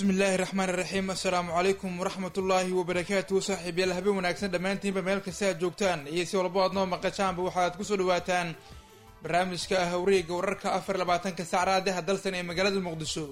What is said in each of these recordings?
bismi illaahi raxmaan iraxiim assalaamu calaykum waraxmat ullaahi wabarakaatuhu saaxiibyaal habeen wanaagsan dhammaantiinba meel kasta aad joogtaan iyo si walbo aad noo maqashaanba waxaad kusoo dhawaataan barnaamijka ah wareega wararka afar labaatanka sacraadaha dalsan ee magaalada muqdisho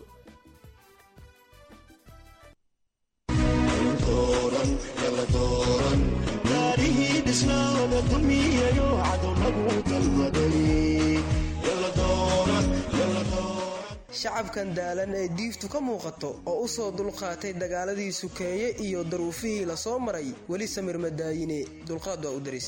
shacabkan daalan ee diiftu ka muuqato oo u soo dulqaatay dagaaladii sukeeye iyo daruufihii la soo maray weli samir madaayine dulqaad waa u daris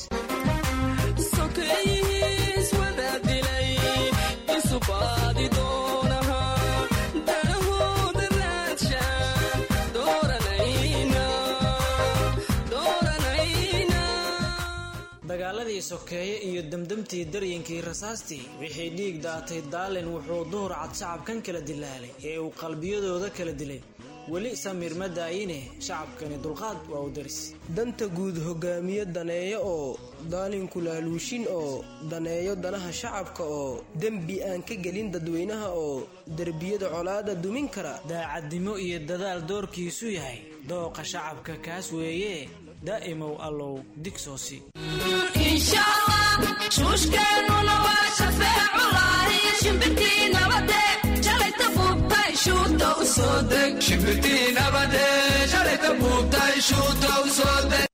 dagaaladii sokeeye iyo demdemtii daryankii rasaastii wixii dhiig daatay daalin wuxuu duhur cad shacabkan kala dilaalay ee uu qalbiyadooda kala dilay weli samiir ma daayine shacabkani dulqaad waa u daris danta guud hogaamiye daneeyo oo daalinku laaluushin oo daneeyo danaha shacabka oo dembi aan ka gelin dadweynaha oo derbiyada colaada dumin kara daacadnimo iyo dadaal doorkiisu yahay dooqa shacabka kaas weeye daa'imow allow digsoosi shuushkeennuna waa shafeeculahi shimbirtii nabade shalayta buubtay shuuta u soo deg shimbirtii nabade shalayta buubtay shuuta u soo deg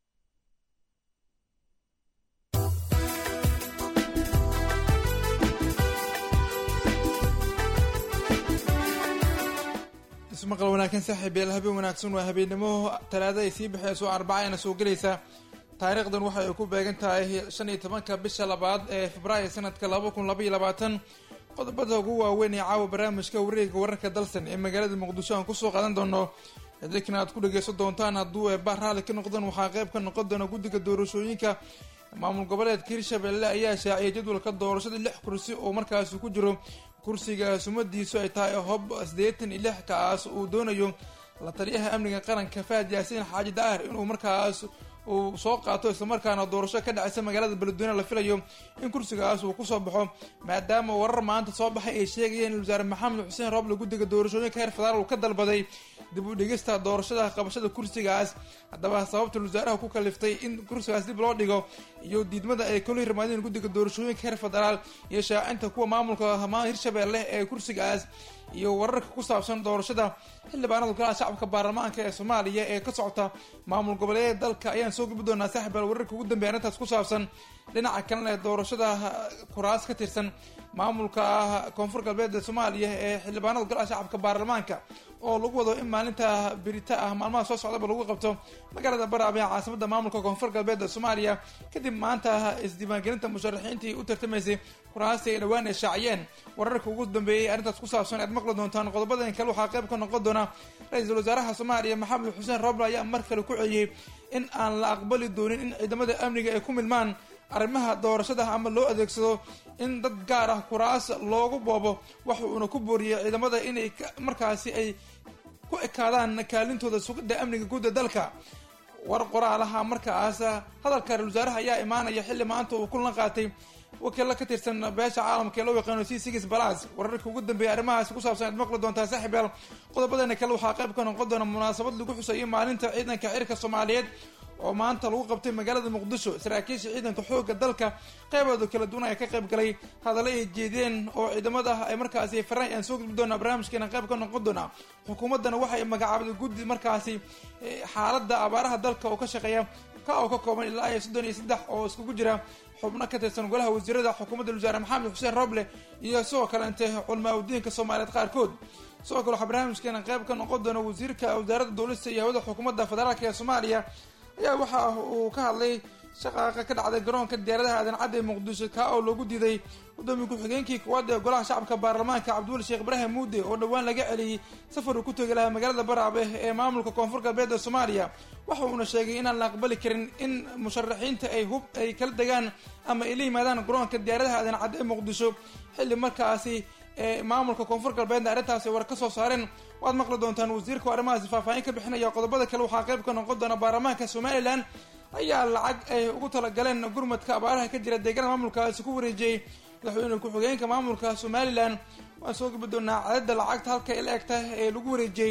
ismaqal wanaagsan saaxiibyaal habeen wanaagsan waa habeennimo talaada ay sii baxeyso arbacayna soo gelaysa taariikhdan waxa ay ku beegan tahay shan iyo tobanka bisha labaad ee februaayo sanadka laba kun labaiyo labaatan qodobada ugu waaweyn ee caawa barnaamijka wareega wararka dalsan ee magaalada muqdisho aan kusoo qaadan doono idinkana aad ku dhageysan doontaan hadduu eebaa raalli ka noqdaan waxaa qayb ka noqon doona guddiga doorashooyinka maamul goboleedka hirshabelle ayaa shaaciyay jadwalka doorashada lix kursi oo markaasi ku jiro kursiga sumadiisu ay tahay hob siddeetan iyo lix kaas uu doonayo la taliyaha amniga qaranka fahad yaasiin xaaji daahir inuu markaas uu soo qaato islamarkaana doorasho ka dhacaysa magaalada beledweyne la filayo in kursigaas uu kusoo baxo maadaama warar maanta soo baxay ay sheegayeen in wasaare maxamed xuseen rooble guddiga doorashooyinka heer federaal uu ka dalbaday dib u dhigista doorashada qabashada kursigaas haddaba sababta wasaaraha ku kaliftay in kursigaas dib loo dhigo iyo diidmada ay kala hirmaadeen guddiga doorashooyinka heer federaal iyo shaacinta kuwa maamulka hirshabelle ee kursigaas iyo wararka ku saabsan doorashada xildhibaanada golaha shacabka baarlamaanka ee soomaaliya ee ka socota maamul goboleedyada dalka ayaan soo gubi doonaa saaxibaal wararka ugu dambeya arrintaas ku saabsan dhinaca kalena ee doorashada kuraas ka tirsan maamulka koonfur galbeed ee soomaaliya ee xildhibaanada golaha shacabka baarlamaanka oo lagu wado in maalinta birita ah maalmaha soo socdaba lagu qabto magaalada baraaba ee caasimada maamulka koonfur galbeed ee soomaaliya kadib maanta isdiiwaangelinta musharaxiintii u tartamaysay kuraastii ay dhowaan ay shaaciyeen wararka ugu dambeeyay arrintaas ku saabsan aad maqli doontaan qodobadan kale waxaa qayb ka noqon doona ra-iisul wasaaraha soomaaliya maxamed xuseen roble ayaa mar kale ku celiyey in aan la aqbali doonin in ciidamada amniga ay ku milmaan arrimaha doorashada ama loo adeegsado in dad gaar ah kuraas loogu boobo waxa uuna ku booriyey ciidamada inay markaasi ay ku ekaadaan kaalintooda sugidda amniga guudda dalka war qoraalaha markaas hadalka ra-isul wasaaraha ayaa imaanaya xilli maanta uu kulan qaatay wakiilla ka tirsan beesha caalamka ee loo yaqaano c six balas wararka ugu dambeeya arrimahaasi ku saabsan aad maqli doontaa saaxiibyaal qodobadana kale waxaa qayb ka noqon doona munaasabad lagu xuseeyay maalinta ciidanka cirka soomaaliyeed oo maanta lagu qabtay magaalada muqdisho saraakiisha ciidanka xoogga dalka qeybooda kala duwan ayaa ka qayb galay hadallo ay jeedeen oo ciidamada ay markaasi faraan aan soo gudbi doonaa barnaamijkeena qayb ka noqon doonaa xukuumaddana waxay magacaabday guddi markaasi xaaladda abaaraha dalka oo ka shaqeeya ka oo ka kooban ilaa iyo soddon iyo saddex oo iskugu jira xubno ka tirsan golaha wasiirada xukuumadda wasaare maxamed xuseen roble iyo sidoo kaleente culamaa udiinka soomaaliyeed qaarkood sidoo kale waxaa barnaamijkeena qayb ka noqon doona wasiirka wasaaradda dowlista iyo hawada xukuumadda federaalk ee soomaaliya ayaa waxa uu ka hadlay shaqaaqa ka dhacday garoonka diyaaradaha aadan cadda ee muqdisho kaa oo loogu diiday gudoomiye ku-xigeenkii koowaad ee golaha shacabka baarlamaanka cabdiwali sheekh ibraahim muude oo dhowaan laga celiyey safar uu ku tegi lahaa magaalada baraabe ee maamulka koonfur galbeed ee soomaaliya waxa uuna sheegay inaan la aqbali karin in musharaxiinta ay hub ay kala degaan ama ay la yimaadaan garoonka diyaaradaha aadan cadda ee muqdisho xilli markaasi ee maamulka koonfur galbeedna arrintaasi war ka soo saareen waad maqli doontaan wasiirka arrimahaasi faahfaahin ka bixinaya qodobada kale waxaa qayb ka noqon doona baarlamaanka somalilan ayaa lacag ay ugu talagaleen gurmadka abaaraha ka jira deegaanada maamulkaasi ku wareejiyey madaxweyne ku-xigeenka maamulka somalilan waan soo gabi doonaa cadada lacagta halka ay la eg tahay ee lagu wareejiyey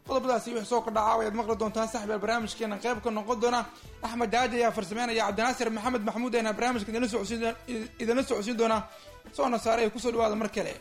qodobadaasi wix soo kordhaca ayaad maqli doontaan saxbiyaal barnaamijkeena qayb ka noqon doona axmed daaji ayaa farsameynaya cabdinaasir maxamed maxamuud ayna barnaamijka idinla socodsiin doona soona saare ay kusoo dhawaada mar kale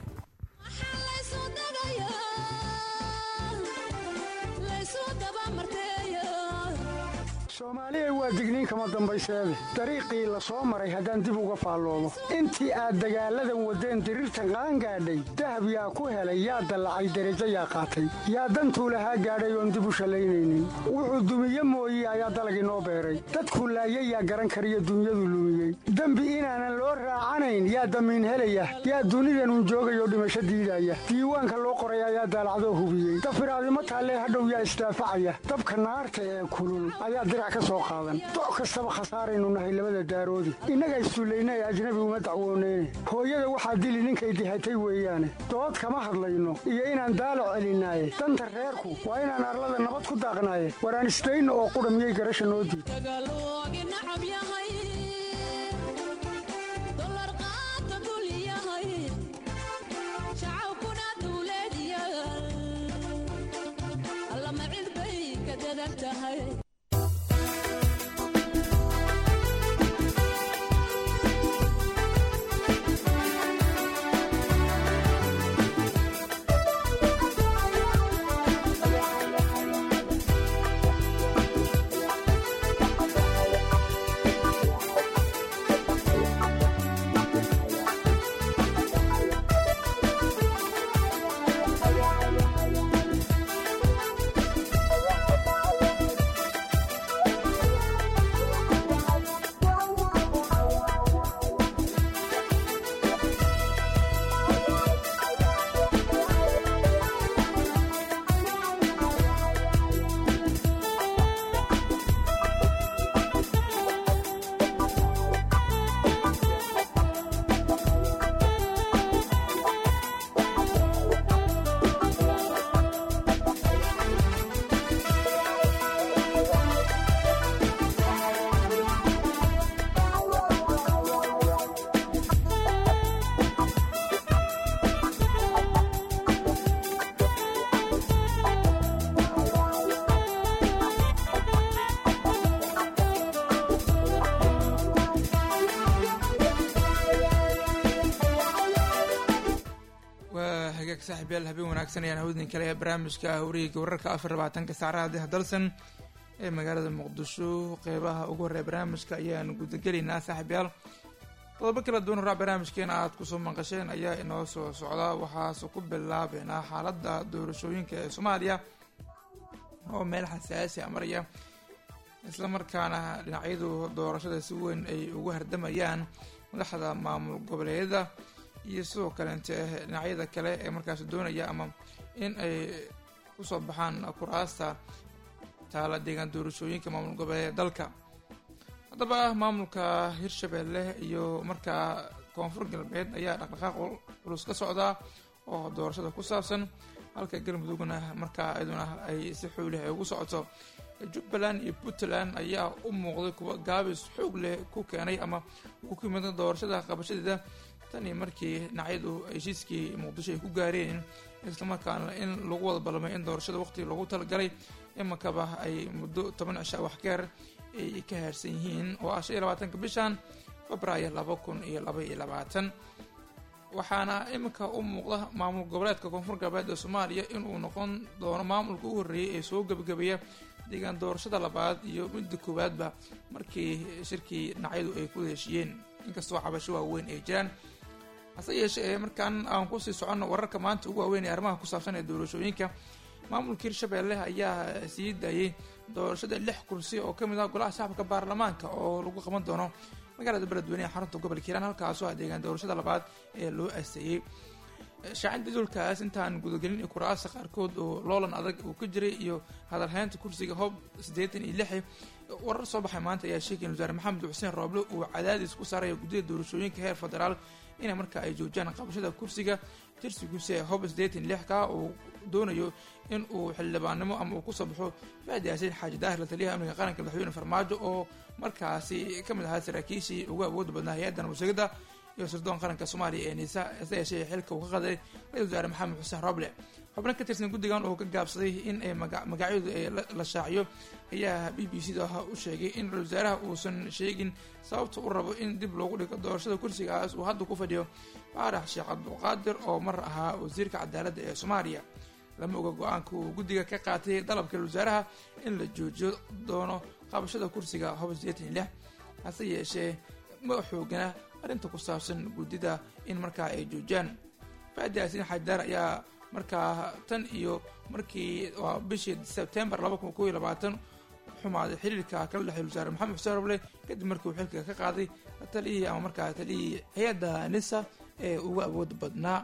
soomaaliya waa digniin kama dambayseede dariiqii la soo maray haddaan dib uga faalloodo intii aad dagaalladan waddeen diriirtan qaangaadhay dahab yaa ku helay yaa dallacay derajo yaa qaatay yaa dantuu lahaa gaadhay oon dib u shallaynaynin wuxuu dumiye mooye ayaa dalag inoo beeray dadkuu laayay yaa garan kariyo dunyadu lumiyey dembi inaanan loo raacanayn yaa damiin helaya yaa dunidanun joogayoo dhimasho diidaya diiwaanka loo qoray ayaa daalacdoo hubiyey dafiraadimo taallee hadhow yaa isdaafacaya dabka naarta ee kulul ayaa doc kastaba khasaaraynu nahay labada daaroodi innaga isduullaynay ajnabi uma dacwooneyne hooyada waxaa dili ninkay dihatay weeyaane dood kama hadlayno iyo inaan daalac celinaaye danta reerku waa inaan arlada nabad ku daaqnaaye waraan isdayno oo qudha miyay garasha noo diid saaxiibyaal habeen wanaagsan ayaan hawdin kale ee barnaamijka hawriga wararka afar labaatanka saacadaha deh dalsan ee magaalada muqdisho qeybaha ugu horreya barnaamijka ayaan gudagelaynaa saaxiibyaal qodobo kala duwan horaa barnaamijkeena aad kusoo maqasheen ayaa inoo soo socda waxaase ku bilaabeynaa xaaladda doorashooyinka ee soomaaliya oo meel xasaasi a maraya islamarkaana dhinacyadu doorashada si weyn ay ugu hardamayaan madaxda maamul goboleedyada iyo sidoo kaleente dhinacyada kale ee markaas doonaya ama in ay kusoo baxaan kuraasta taala deegaan doorashooyinka maamul goboleed dalka haddaba maamulka hirshabelle iyo markaa koonfur galbeed ayaa dhaqdhaqaaq culus ka socdaa oo doorashada ku saabsan halka galmudugna markaa iyaduna ay si xoolih ay ugu socoto jubbaland iyo puntland ayaa u muuqday kuwa gaabis xoog leh ku keenay ama ku yimid doorashada qabashadeeda tan iyo markii dhinacyadu heshiiskii muqdisho ay ku gaareen islamarkaana in lagu wada ballamay in doorashada waqtigii loogu talagalay imankaba ay muddo toban cisha waxkeer ay ka haarsan yihiin oo ah shan iyo labaatanka bishan febraayo laba kun iyo laba iyo labaatan waxaana iminka u muuqda maamul goboleedka koonfur galbeed ee soomaaliya inuu noqon doono maamulka u horreeyay ee soo gebagabeeya deegaan doorashada labaad iyo midda koowaadba markii shirkii dhinacyadu ay ku heshiiyeen inkastoo cabasho waaweyn ay jiraan hase yeeshee markaan aan kusii soconno wararka maanta ugu waaweyn ee arrimaha ku saabsan ee doorashooyinka maamulka hirshabelle ayaa sii daayay doorashada lix kursi oo ka mid ah golaha shacabka baarlamaanka oo lagu qaban doono magaalada beledweyne ee xarunta gobolka hiiraan halkaasoo ah deegaan doorashada labaad ee loo asteeyey shaacinta dulkaas intaan gudagelin iyo kuraasta qaarkood oo loolan adag uu ka jiray iyo hadalhaynta kursiga hoob siddeetan iyo lix warar soo baxay maanta ayaa sheegay in wasaare maxamed xuseen rooble uu cadaadis ku saaraya guddida doorashooyinka heer federaal inay markaa ay joojiyaan qabashada kursiga tirsigiisa ee hoob siddeetan iyo lix ka uu doonayo in uu xildhibaannimo ama uu kusoo baxo faadi yaasiin xaaji daahir la taliyaha amniga qaranka madaxweyne farmaajo oo markaasi ka mid ahaa saraakiishii ugu awooda badnaa hay-adda nabadshegada iyo sirdoon qaranka soomaaliya ee niisa hase yeeshee xilka uu ka qaday ra-isul wasaare maxamed xuseen roble xubno ka tirsan guddigan oo ka gaabsaday in ay magacyadu ay la shaaciyo ayaa b b c da u sheegay in ra-isul wasaaraha uusan sheegin sababta u rabo in dib loogu dhigo doorashada kursigaas uu hadda ku fadhiyo faarax sheekh cabdulqaadir oo mar ahaa wasiirka cadaaladda ee soomaaliya lama oga go-aanka uu guddiga ka qaatay dalabka ra-isul wasaaraha in la joojiyo doono qabashada kursiga hob sideetan lix hase yeeshee ma xoogana arrinta ku saabsan guddida in markaa ay joojiyaan faadi yaasin xajaar ayaa markaa tan iyo markii waa bishii sebtembar laba kun kow iyo labaatan xumaaday xiriirka kala dhexey wasaare maxamed xuseen roble kadib markii uu xilka ka qaaday taliyihii ama markaa taliyihii hay-adda nisa ee ugu awood badnaa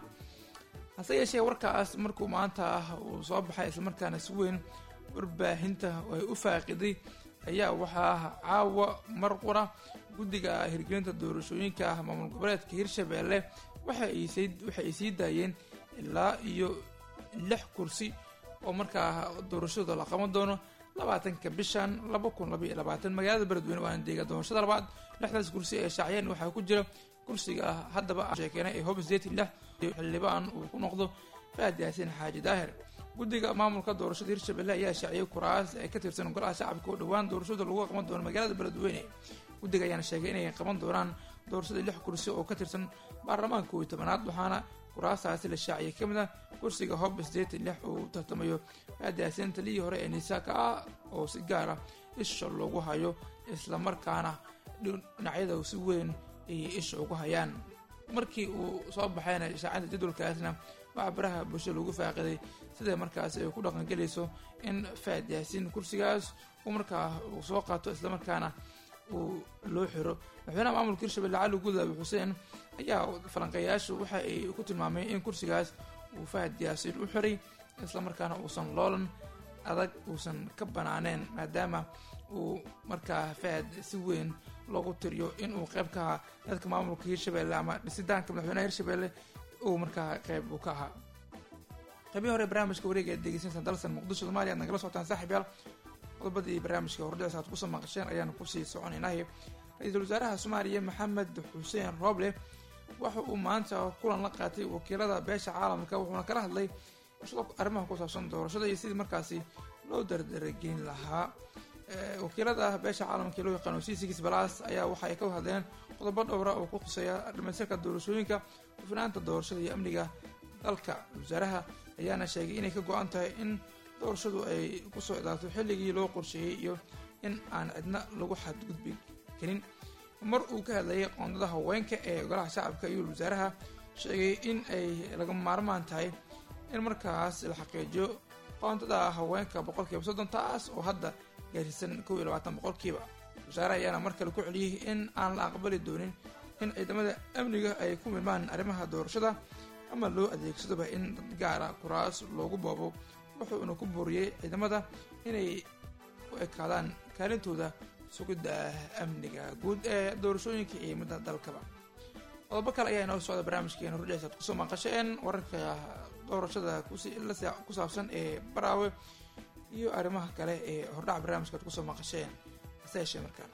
hase yeeshee warkaas markuu maanta uu soo baxay islamarkaana si weyn warbaahinta ay u faaqiday ayaa waxaa caawa mar qura guddiga hirgelinta doorashooyinka maamul goboleedka hirshabeelle waxa ay sii daayeen ilaa iyo lix kursi oo markaa doorashadooda la qaban doono labaatanka bishan laba kun labaiyo labaatan magaalada beledweyne waana deega doorashada labaad lixdaas kursi ee shaaciyeen waxaa ku jira kursiga haddaba sheekeenay ee hob sideetan lix xildhibaan uu ku noqdo faad yaasin xaaji daahir guddiga maamulka doorashada hirshabelle ayaa shaaciyay kuraas ee ka tirsan golaha shacabka oo dhowaan doorashada lagu qaban doono magaalada beledweyne guddiga ayaana sheegay inay qaban doonaan doorashada lix kursi oo ka tirsan baarlamaanka kooiyo tobanaad waxaana kuraastaasi la shaaciyay ka mid ah kursiga hob sideetan lix uu tartamayo faadiyaasin taliyii hore ee nisaaka ah oo si gaara isha loogu hayo islamarkaana dhinacyada si weyn ayay isha ugu hayaan markii uu soo baxayna shaacinta jadwalkaasna waxaa baraha bulshada lagu faaqiday sida markaas ay ku dhaqangelayso in faad yaasiin kursigaas uu markaa uu soo qaato islamarkaana uu loo xiro madaxweynaha maamulka hirshabelle cali gudaabi xuseen ayaa falanqeeyaashu waxa ay ku tilmaameen in kursigaas uu fahad yaasiin u xiray islamarkaana uusan loolan adag uusan ka banaaneen maadaama uu markaa fahad si weyn loogu tiriyo in uu qayb ka ahaa dadka maamulka hirshabelle ama dhisitaanka madaxweynaha hirshabelle uu markaa qayb uu ka ahaa qaybihi hore barnaamijka wareega aad degeysanaysaan dalsan muqdisho somalia ad nagala socotaan saaxib yaal qodobadii barnaamijka hordhicisa aad kusoo maqasheen ayaanu kusii soconaynahay ra-iisul wasaaraha soomaaliya maxamed xuseen rooble waxa uu maanta kulan la qaatay wakiilada beesha caalamka wuxuuna kala hadlay arrimaha ku saabsan doorashada iyo sidii markaasi loo dardarageyn lahaa wakiilada beesha caalamka ee loo yaqaano c six balas ayaa waxa ay ka hadleen qodobo dhowra oo ku khuseeya dhamaystirka doorashooyinka hufnaanta doorashada iyo amniga dalka wasaaraha ayaana sheegay inay ka go-an tahay in doorashadu ay kusoo idaato xilligii loo qorsheeyey iyo in aan cidna lagu xadgudbi karin mar uu ka hadlayay qoondada haweenka ee golaha shacabka iyo wasaaraha sheegay in ay laga maarmaan tahay in markaas la xaqiijiyo qoondada haweenka boqolkiiba soddon taas oo hadda gaarsiisan kow iyo labaatan boqolkiiba wasaare ayaana mar kale ku celiyey in aan la aqbali doonin in ciidamada amniga ay ku milmaan arrimaha doorashada ama loo adeegsadoba in dad gaara kuraas loogu boobo wuxuuna ku booriyey ciidamada inay u ekaadaan kaalintooda sugidda amniga guud ee doorashooyinka iyo midda dalkaba qodobo kale ayaa inoo socda barnaamijkeena hordhicisa ad kusoo maqasheen wararka doorashada ku saabsan ee baraawe iyo arrimaha kale ee hordhaca barnaamijka ad kusoo maqasheen hase yeeshee markaan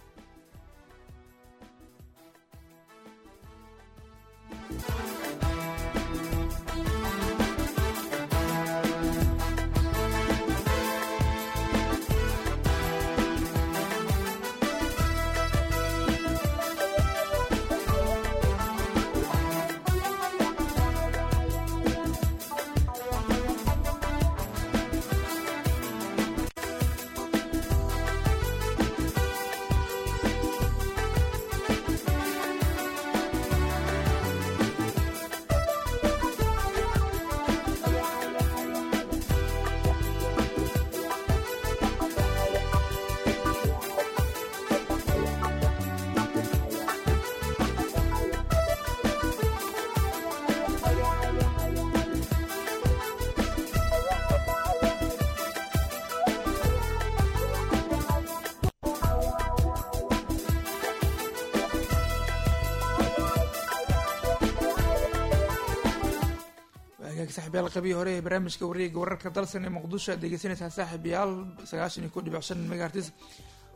saxiibyaal qabii hore ee barnaamijka wareega wararka dalsan ee muqdisho aad degeysanaysaan saaxiibayaal sagaashan iyo ko dhibic shan megahertis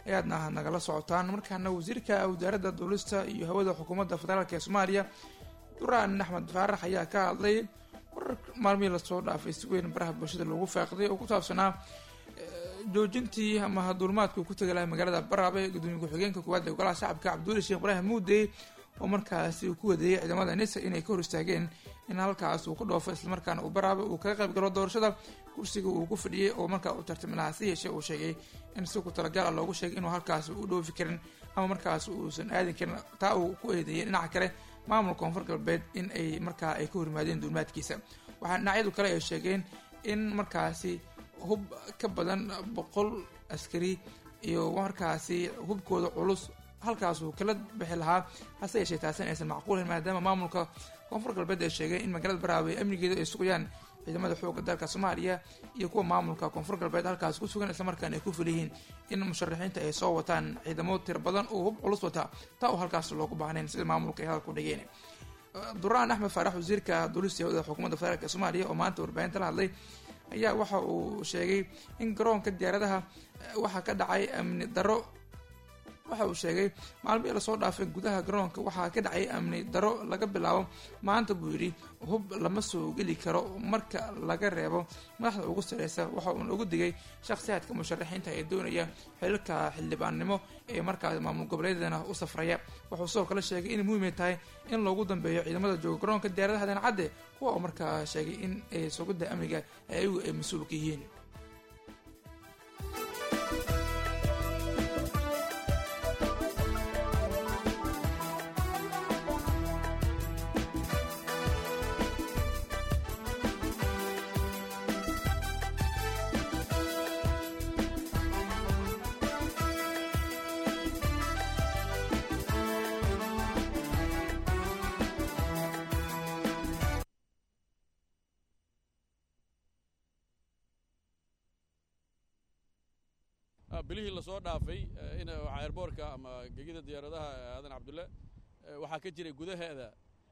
ayaadna nagala socotaan markaana wasiirka wasaaradda duulista iyo hawada xukuumadda federaalk ee soomaaliya duraan axmed faarax ayaa ka hadlay warar maalmihii lasoo dhaafay si weyn baraha bulshada loogu faaqday oo ku saabsanaa joojintii ama duulmaadku ku tegi lahay magaalada baraabe gudoomiye ku-xigeenka koowaad ee golaha shacabka cabduuli sheekh ibraahim muudey oo markaasi uu ku wadeeyay ciidamada nisa inay ka hor istaageen in halkaas uu ku dhoofo islamarkaana uu baraabe uu kaga qayb galo doorashada kursiga uu ku fadhiyey oo markaa uu tartami lahaa si yeeshee uu sheegay in si ku talagaala loogu sheegay inuu halkaas u dhoofi karin ama markaas uusan aadin karin taa uu ku eedeeyay dhinaca kale maamulka koonfur galbeed in ay markaa ay ka horyimaadeen duulmaadkiisa waxaa dhinacyadu kale ay sheegeen in markaasi hub ka badan boqol askari iyo markaasi hubkooda culus halkaasuu kala bixi lahaa hase yeeshee taasina aysan macquulin maadaama maamulka koonfur galbeed ay sheegeen in magaalada baraawe amnigeeda ay sugayaan ciidamada xooga dalka soomaaliya iyo kuwa maamulka koonfur galbeed halkaas ku sugan islamarkaana ay ku fuliyihiin in musharaxiinta ay soo wataan ciidamo tir badan oo hub culus wata taa oo halkaas loogu baahnayn sida maamulka ay hadalku dhigeen duraan axmed faarax wasiirka duulista hawada xukuumadda federaalk soomaaliya oo maanta warbaahinta la hadlay ayaa waxa uu sheegay in garoonka diyaaradaha waxaa ka dhacay amni daro waxa uu sheegay maalmihii lasoo dhaafay gudaha garoonka waxaa ka dhacay amni daro laga bilaabo maanta buu yidhi hub lama soo geli karo marka laga reebo madaxda ugu sareysa waxa uuna ugu digay shakhsiyaadka musharaxiinta ee doonaya xililka xildhibaannimo ee markaas maamul goboleedana u safraya wuxuu sidoo kale sheegay inay muhiimay tahay in loogu dambeeyo ciidamada jooga garoonka diyaaradaha dancadde kuwa oo markaa sheegay in ay sugidda amniga ayagu ay mas-uulka yihiin bilihii lasoo dhaafay in airboorka ama gegida diyaaradaha aadan cabdulle waxaa ka jiray gudaheeda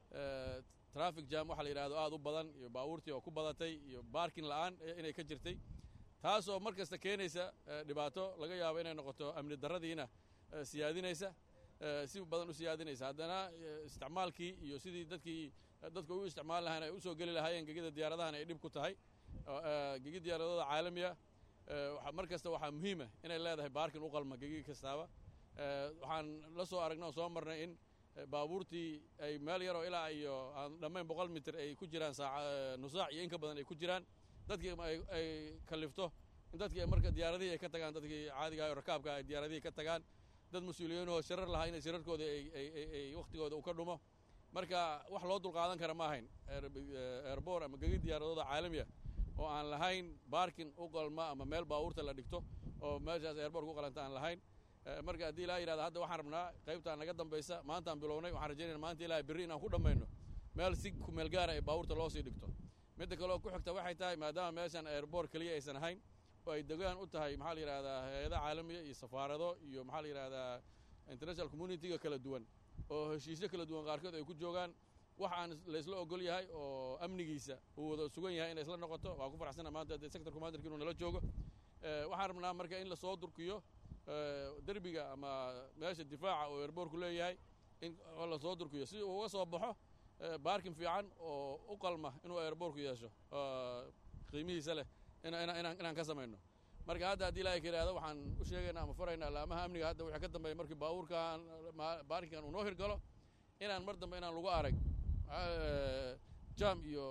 traffic jam waxa la yidhahdo aad u badan iyo baabuurtii oo ku badatay iyo baarkin la'aan inay ka jirtay taasoo mar kasta keenaysa dhibaato laga yaabo inay noqoto amni darradiina siyaadinaysa si badan u siyaadinaysa haddana isticmaalkii iyo sidii dadkii dadka u isticmaali lahayn ay u soo geli lahaayeen gegida diyaaradahana ay dhib ku tahay gegid diyaaradooda caalamiya mar kasta waxaa muhiima inay leedahay baarkin u qalma gegig kastaaba waxaan la soo aragnay oo soo marnay in baabuurtii ay meel yaroo ilaa iyo aan dhammayn boqol mitir ay ku jiraan nusaac iyo in ka badan ay ku jiraan dadkii ay kalifto in dadkii marka diyaaradihii ay ka tagaan dadkii caadiga ah oo rakaabka ay diyaaradihii ka tagaan dad mas-uuliyiinoo shirar lahaa inay shirarkooda ay wakhtigooda u ka dhumo marka wax loo dulqaadan kara ma ahayn erbor ama gegid diyaaradooda caalamiya oo aan lahayn baarkin u qalma ama meel baabuurta la dhigto oo meeshaas eerboork u qalanta aan lahayn marka haddii ilaa yidhahda hadda waxaan rabnaa qaybtaan naga dambaysa maantaan bilownay waxaan rajaynayna maanta ilaahay berri inaan ku dhammayno meel si kumeel gaara ay baabuurta loo sii dhigto midda kaleoo ku xigta waxay tahay maadaama meeshan eerboor keliya aysan ahayn oo ay degaan u tahay maxaa la yidhahdaa hay-ada caalamiya iyo safaarado iyo maxaa la yidhahdaa international communitiga kala duwan oo heshiisyo kala duwan qaarkood ay ku joogaan wax aan laysla ogol yahay oo amnigiisa uu wada sugan yahay inay isla noqoto waa ku faraxsana maanta dee sector commanderki inuu nala joogo waxaan rabnaa marka in lasoo durkiyo derbiga ama meesha difaaca oo eerboorku leeyahay in lasoo durkiyo si uu uga soo baxo baarkin fiican oo u qalma inuu eerboorku yeesho qiimihiisa leh inaan ka samayno marka hadda haddii ilaahay ka yidhahdo waxaan u sheegaynaa ama faraynaa laamaha amniga hadda wixii ka dambeeya markii baabuurkan baarkinkan uu noo hirgalo inaan mar dambe inaan lagu arag jam iyo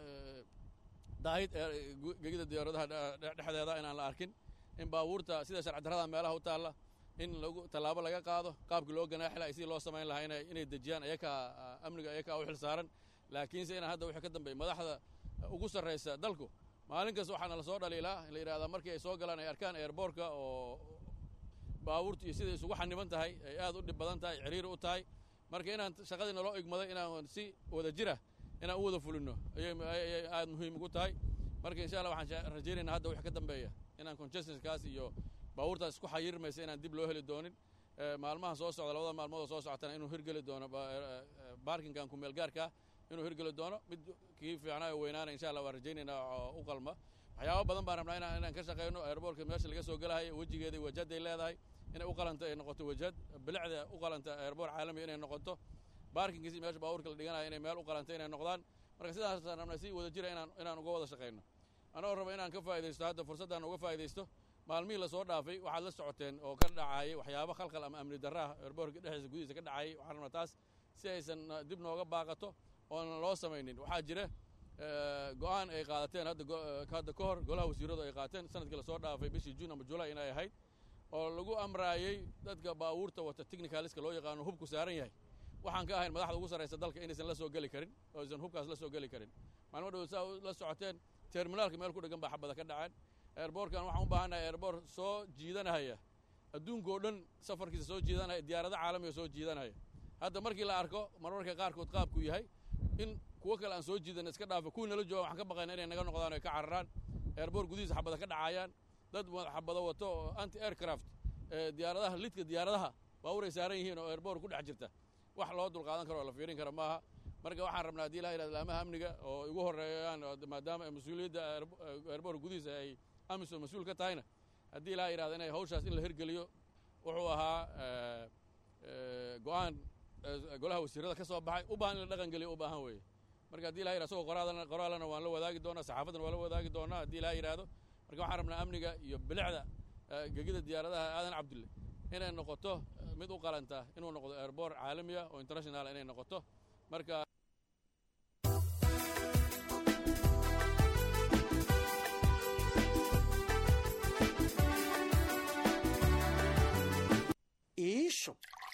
daahid gegida diyaaradaha dhexdeeda inaan la arkin in baabuurta sida sharci darrada meelaha u taalla in lagu tallaabo laga qaado qaabkii loo ganaaxi lahay sidii loo samayn lahaa inay inay dejiyaan ayakaa amniga ayakaa u xil saaran laakiinse inaan hadda wixii ka dambeeya madaxda ugu sarraysa dalku maalin kasta waxaana lasoo dhaliilaa la yidhahdaa markii ay soo galaan ay arkaan eerboorka oo baabuurta iyo siday isugu xaniban tahay ay aad u dhib badan tahay ciriiri u tahay marka inaan shaqadii naloo igmaday inaan si wada jira inaan u wada fulinno ayay aad muhiim ugu tahay marka insha allah waxaan rajaynaynaa hadda wix ka dambeeya inaan congestionskaas iyo baabuurtaas isku xayirmaysa inaan dib loo heli doonin maalmaha soo socda labada maalmood oo soo socotana inuu hirgeli doono baarkinkan kumeel gaarkaa inuu hirgeli doono mid kii fiicnaa oo weynaana insha allah waan rajaynaynaa oo u qalma waxyaabo badan baan rabnaa inaan inaan ka shaqayno airboortka meesha laga soo gelahayo wejigeeda wajahday leedahay inay u qalanta ay noqoto wajhad bilicda u qalanta airboor caalamiga inay noqoto baarkinkiisi meesha baabuurka la dhiganaya inay meel u qalanta inay noqdaan marka sidaasaan rabnay si wada jira inaan inaan uga wada shaqayno anagoo raba inaan ka faa'idaysto hadda fursaddan uga faa'idaysto maalmihii lasoo dhaafay waxaad la socoteen oo ka dhacayay waxyaabo khalkhal ama amni darra ah airboorka dhexdiisa gudihiisa ka dhacayay waxaan rabnaa taas si aysan dib nooga baaqato oonan loo samaynin waxaa jira go'aan ay qaadateen hadda hadda ka hor golaha wasiiradu ay qaateen sanadkii lasoo dhaafay bishii juun ama julay inay ahayd oo lagu amraayey dadka baabuurta wata technicaliska loo yaqaano hubku saaran yahay waxaan ka ahayn madaxda ugu sarraysa dalka inaysan la soo geli karin oo aysan hubkaas la soo geli karin maalmo dhow saa la socoteen terminaalka meel ku dhegan baa xabada ka dhaceen airboortkan waxaan u baahannahay airboor soo jiidanahaya adduunkao dhan safarkiisa soo jiidanaya diyaarado caalamiga soo jiidanaya hadda markii la arko marmarka qaarkood qaabku yahay in kuwo kale aan soo jiidan iska dhaafa kuwii nala jooga waxaan ka baqayna inay naga noqdaan o ay ka cararaan airboor gudihiisa xabada ka dhacayaan dad xabado wato oo anti aircraft diyaaradaha lidka diyaaradaha baabuur ay saaran yihiin oo airboor ku dhex jirta wax loo dulqaadan karo oo la fiirin kara maaha marka waxaan rabnaa haddii ilaha yidhahdo laamaha amniga oo igu horreeyaan maadaama mas-uuliyadda airboor gudihiisa ay amisom mas-uul ka tahayna haddii ilaha yidhahdo inay hawshaas in la hirgeliyo wuxuu ahaa go'aan golaha wasiirada ka soo baxay u baahan in la dhaqan geliyo u baahan weeye marka haddii ilaha yidhahdo isagoo qoraalana qoraalana waan la wadaagi doonaa saxaafadan waan la wadaagi doonaa haddii ilaha yidhahdo marka waxaan rabnaa amniga iyo bilicda gegida diyaaradaha aadan cabdulle inay noqoto mid u qalanta inuu noqdo airboor caalamiya oo international inay noqoto marka iisho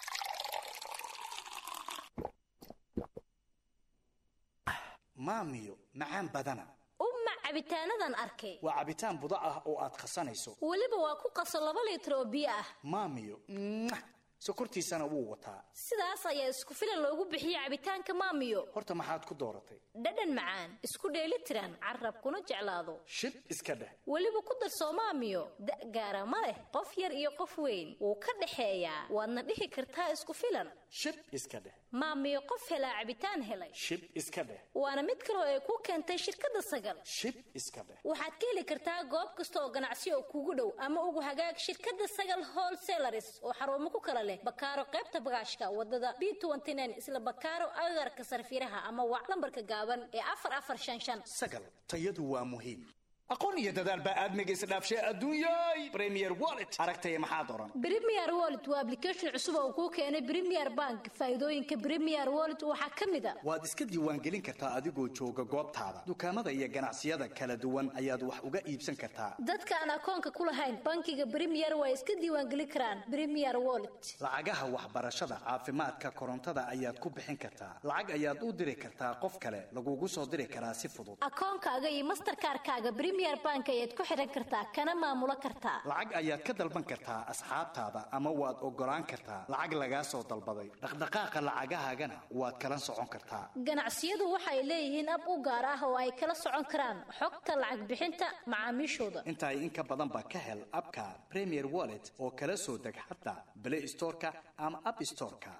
maamiyo macaan badana umma cabitaanadan arkay waa cabitaan budo ah oo aad khasanayso weliba waa ku qaso laba liitar oo biyo ah maamiyo sokortiisana wuu wataa sidaas ayaa isku filan loogu bixiye cabitaanka maamiyo horta maxaad ku dooratay dhadhan macaan isku dheeli tiran carabkuna jeclaado shib iska dheh weliba ku darsoo maamiyo da' gaara ma leh qof yar iyo qof weyn wuu ka dhexeeyaa waadna dhihi kartaa isku filan shib iska dheh maamiyo qof helaa cabitaan helay shib iska dheh waana mid kaloo ay ku keentay shirkadda sagal shib iska dheh waxaad ka heli kartaa goob kasta oo ganacsi oo kugu dhow ama ugu hagaag shirkadda sagal wholesalaris oo xarumo ku kala leh bakaaro qaybta bagaashka wadada b isla bakaaro agagarka sarfiraha ama wac lambarka gaaban ee afar afar shan shan sagal tayadu waa muhiim aqoon iyo dadaal baa aadmiga isdhaafshay adduunyay premier wallet aragtaya maxaad oran premier wallet waa application cusub oo kuu keenay premier bank faa'iidooyinka premier wallet waxaa ka mid a waad iska diiwaangelin kartaa adigoo jooga goobtaada dukaamada iyo ganacsiyada kala duwan ayaad wax uga iibsan kartaa dadka aan akoonka ku lahayn bankiga premier waa iska diiwaangelin karaan premier wallet lacagaha waxbarashada caafimaadka korontada ayaad ku bixin kartaa lacag ayaad u diri kartaa qof kale lagugu soo diri karaa si fudud akoonkaaga iyo masterkaarkaaga premier bank ayaad ku xidhan kartaa kana maamulo kartaa lacag ayaad ka dalban kartaa asxaabtaada ama waad ogolaan kartaa lacag lagaa soo dalbaday dhaqdhaqaaqa lacagahaagana waad kala socon kartaa ganacsiyadu waxay leeyihiin ab u gaar ah oo ay kala socon karaan xogta lacag bixinta macaamiishooda intaay in ka badanba ka hel abka premier wallet oo kala soo deg xataa play storeka ama app storeka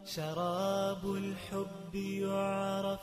شراب الحب يعرف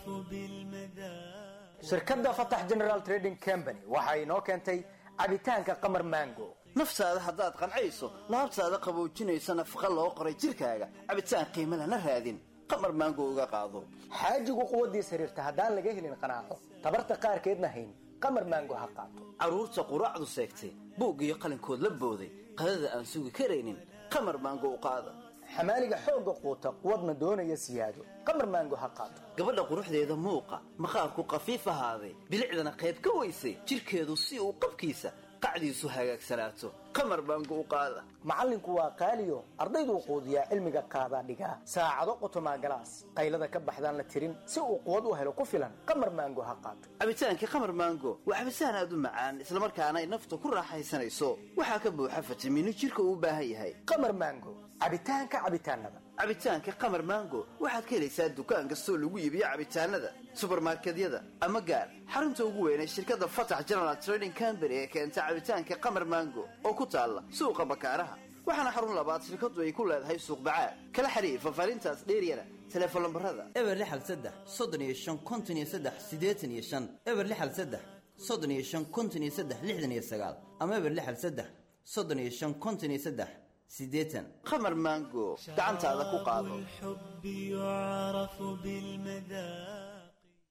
بالمذاق shirkadda fatax general trading company waxa inoo keentay cabitaanka qamar mango naftaada haddaad qancayso laabtaada qaboojinaysa nafaqa loo qoray jidhkaaga cabitaan qiimo lana raadin qamar maango uga qaado xaajigu quwaddiis xiriirta haddaan laga helin qanaaco tabarta qaarkeedna hayn qamar mango ha qaato carruurta quraacdu seegtay buug iyo qalinkood la booday qadada aan sugi karaynin qamar maango u qaada xamaaliga xoogga quuta quwadna doonaya siyaado qamar maango ha qaato gabadha quruxdeeda muuqa maqaarku khafiif ahaaday bilicdana qayb ka weysay jidhkeedu si uu qabkiisa qacdiisu hagaagsanaato qamar baangu u qaada macallinku waa qaaliyo ardayduu quudiyaa cilmiga qaadaa dhigaa saacado qotomaa galaas qaylada ka baxdaan la tirin si uu quwad u helo ku filan qamar maango ha qaato cabitaankii qamar maango waa cabitaan aad u macaan islamarkaana ay nafta ku raaxaysanayso waxaa ka buuxa fitamiino jidhka uu u baahan yahay qamar maango cabitaanka cabitaanada cabitaanka qamar maango waxaad ka helaysaa dukaan kastoo lagu iibiyo cabitaanada subarmarkedyada ama gaar xarunta ugu weynay shirkadda fatax general trading company ee keenta cabitaanka qamar maango oo ku taalla suuqa bakaaraha waxaana xarun labaad shirkadu ay ku leedahay suuq bacaad kala xiriir fafaarintaas dheeryana teleefon lambarada eber lixal saddex soddon iyo shan konton iyo saddex siddeetan iyo shan eber lixal saddex soddon iyo shan konton iyo saddex lixdan iyo sagaal ama eber lixal saddex soddon iyo shan konton iyo saddex siddeetan qamar maango gacantaada ku qaado الحب يعرف بالمذاق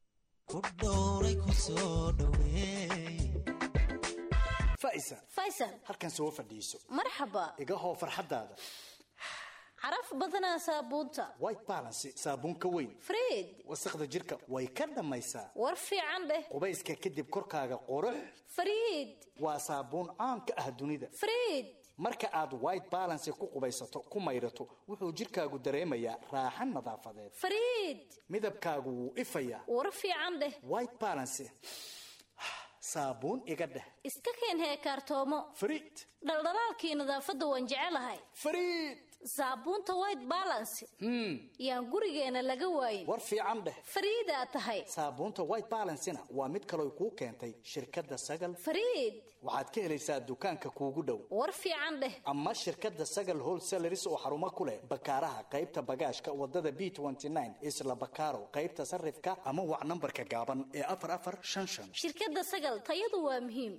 faisa faysal halkan soo fadhiiso marxaba iga hoo farxaddaada caraf badanaa saabuunta white balance saabuun ka weyn fred wasaqda jirka way ka dhammaysaa war fiican dheh qubayska kadib korkaaga qurux fariid waa saabuun caan ka ah dunida fred marka aad white balance ku qubaysato ku maydhato wuxuu jirkaagu dareemayaa raaxan nadaafadeed fariid midabkaagu wuu ifayaa war fiican dheh white balance saabuun iga dheh iska keen heekaartoomo fariid dhaldhalaalkii nadaafadda waan jecelahay fariid saabuunta white balance yaan gurigeena laga waayin war fiican dheh fariidaa tahay saabuunta white balancena waa mid kaloo kuu keentay shirkadda sagal fariid waxaad ka helaysaa dukaanka kuugu dhow war fiican dheh ama shirkadda sagal wholesaleris oo xarumo ku leh bakaaraha qaybta bagaashka wadada b isla bakaaro qaybta sarifka ama wac nambarka gaaban ee afar afar shan shan shirkadda sagal tayadu waa muhiim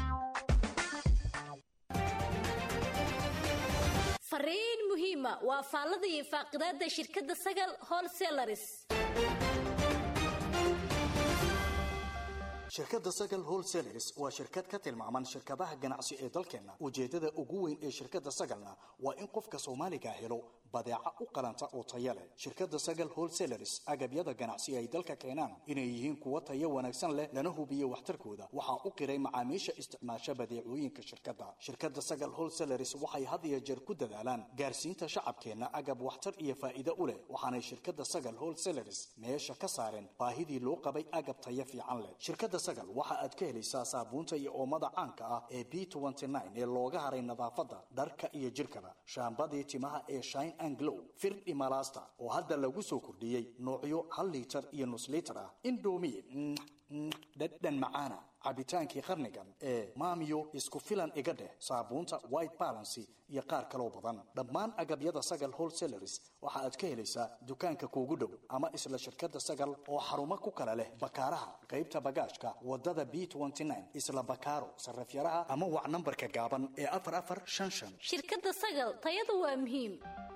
fariin muhiima waa faallada iyo faaqidaada shirkadda sagal wholesalaris shirkadda sagal wholesaleris waa shirkad ka tilmaaman shirkadaha ganacsi ee dalkeenna ujeeddada ugu weyn ee shirkadda sagalna waa in qofka soomaaliga helo badeeca u qalanta oo taya leh shirkadda sagal wholesaleris agabyada ganacsi ay dalka keenaan inay yihiin kuwo tayo wanaagsan leh lana hubiyo waxtarkooda waxaa u qiray macaamiisha isticmaasha badeecooyinka shirkadda shirkadda sagal wholesaleris waxay had iyo jeer ku dadaalaan gaarsiinta shacabkeenna agab waxtar iyo faa'iido u leh waxaanay shirkadda sagal wholesaleris meesha ka saareen baahidii loo qabay agab tayo fiican leh shirkadda sagal waxa aad ka helaysaa saabuunta iyo oomada caanka ah ee b ee looga haray nadaafadda dharka iyo jirkaba shaambadii timaha ee shine and glow firdhi malaasta oo hadda lagu soo kordhiyey noocyo hal liitar iyo nus liitar ah indhoomi dhadhan macaana cabitaankii qarnigan ee maamiyo isku filan iga dheh saabuunta white balancy iyo qaar kaloo badan dhammaan agabyada sagal wholesaleris waxa aad ka helaysaa dukaanka kuugu dhow ama isla shirkadda sagal oo xarumo ku kala leh bakaaraha qaybta bagaashka wadada b isla bakaaro sarafyaraha ama wac nambarka gaaban ee afar afar shan shan shirkadda sagal tayadu waa muhiim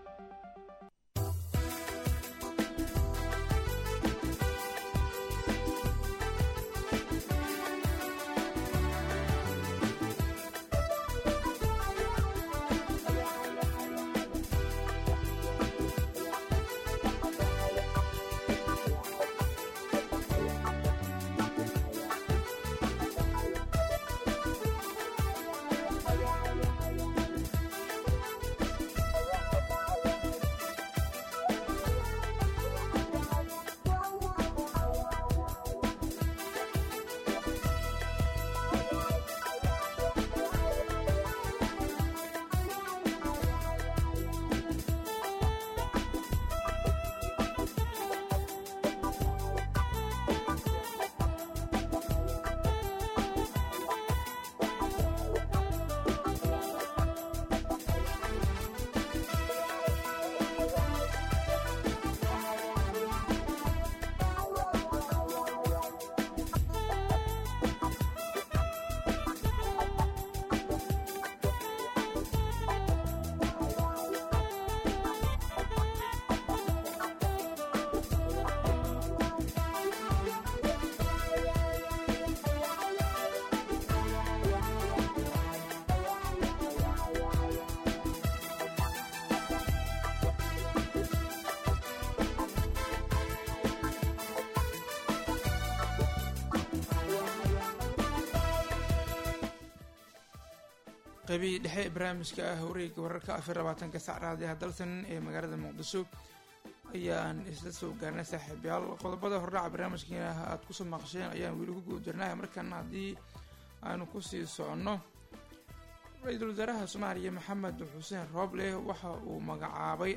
qaybihii dhexe ee barnaamijka ah wareegga wararka afar labaatanka sac raadiyaha dalsan ee magaalada muqdisho ayaan isla soo gaarnay saaxiibayaal qodobada hordhaca barnaamijkeena aad kusoo maqasheen ayaan weli ku guda jirnay markaana haddii aanu kusii soconno ra-iisul wasaaraha soomaaliya maxamed xuseen rooble waxa uu magacaabay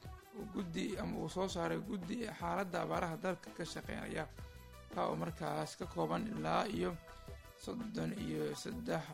guddi ama uu soo saaray guddi xaaladda abaaraha dalka ka shaqeynaya kaa oo markaas ka kooban ilaa iyo soddon iyo saddex